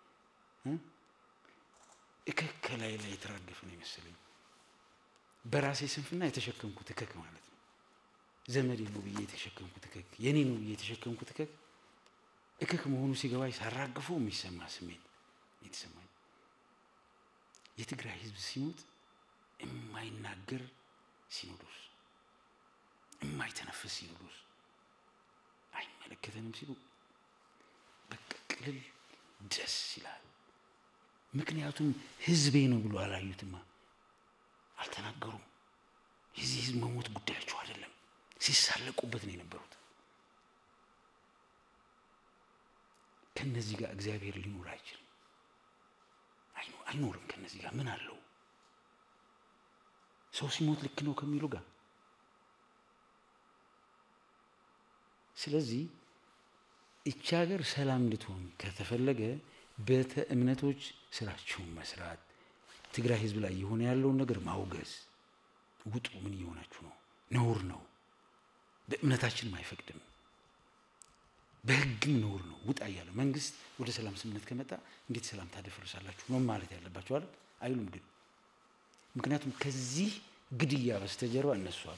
እከክ ከላይ ላይ የተራገፈ ነው የመሰለኝ። በራሴ ስንፍና የተሸከምኩት እከክ ማለት ነው። ዘመዴ ነው ብዬ የተሸከምኩት እከክ፣ የኔ ነው ብዬ የተሸከምኩት እከክ እከክ መሆኑ ሲገባኝ ሳራግፎ የሚሰማ ስሜት የተሰማኝ የትግራይ ህዝብ ሲሞት የማይናገር ሲኖዶስ፣ የማይተነፍስ ሲኖዶስ አይመለከተንም ሲሉ በቃ ቅልል ደስ ይላል። ምክንያቱም ህዝቤ ነው ብሎ አላዩትማ፣ አልተናገሩም። የዚህ ህዝብ መሞት ጉዳያቸው አይደለም። ሲሳለቁበት ነው የነበሩት። ከነዚህ ጋር እግዚአብሔር ሊኖር አይችልም፣ አይኖርም። ከነዚህ ጋር ምን አለው? ሰው ሲሞት ልክ ነው ከሚሉ ጋር ስለዚህ እቺ ሀገር ሰላም እንድትሆን ከተፈለገ ቤተ እምነቶች ስራቸውን መስራት፣ ትግራይ ህዝብ ላይ የሆነ ያለውን ነገር ማውገዝ። ውጡ፣ ምን እየሆናችሁ ነው? ነውር ነው። በእምነታችንም አይፈቅድም፣ በህግም ነውር ነው። ውጣ እያለ መንግስት ወደ ሰላም ስምምነት ከመጣ እንዴት ሰላም ታደፈርሳላችሁ ነው ማለት ያለባቸው አይደል? አይሉም ግን ምክንያቱም ከዚህ ግድያ በስተጀርባ እነሱ አሉ።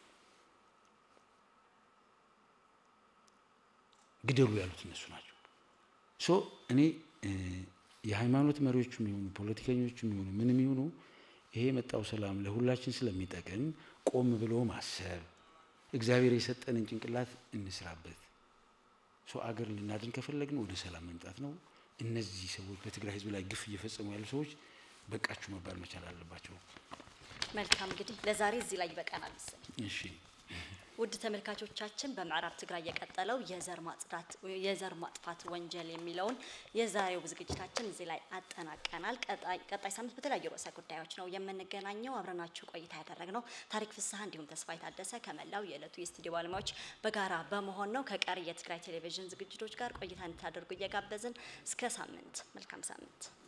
ግደሉ ያሉት እነሱ ናቸው። ሶ እኔ የሃይማኖት መሪዎችም ይሁኑ ፖለቲከኞችም ይሁኑ ምንም ይሁኑ ይሄ የመጣው ሰላም ለሁላችን ስለሚጠቅም ቆም ብሎ ማሰብ፣ እግዚአብሔር የሰጠንን ጭንቅላት እንስራበት። ሶ አገር ልናድን ከፈለግን ወደ ሰላም መምጣት ነው። እነዚህ ሰዎች በትግራይ ህዝብ ላይ ግፍ እየፈጸሙ ያሉ ሰዎች በቃችሁ መባል መቻል አለባቸው። መልካም እንግዲህ ለዛሬ እዚህ ላይ ይበቃናል መሰለኝ። እሺ ውድ ተመልካቾቻችን በምዕራብ ትግራይ የቀጠለው የዘር ማጽዳት የዘር ማጥፋት ወንጀል የሚለውን የዛሬው ዝግጅታችን እዚህ ላይ አጠናቀናል። ቀጣይ ቀጣይ ሳምንት በተለያዩ ርዕሰ ጉዳዮች ነው የምንገናኘው። አብረናችሁ ቆይታ ያደረግነው ታሪክ ፍስሐ እንዲሁም ተስፋ የታደሰ ከመላው የዕለቱ የስቱዲዮ ባለሙያዎች በጋራ በመሆን ነው። ከቀሪ የትግራይ ቴሌቪዥን ዝግጅቶች ጋር ቆይታ እንድታደርጉ እየጋበዝን እስከ ሳምንት መልካም ሳምንት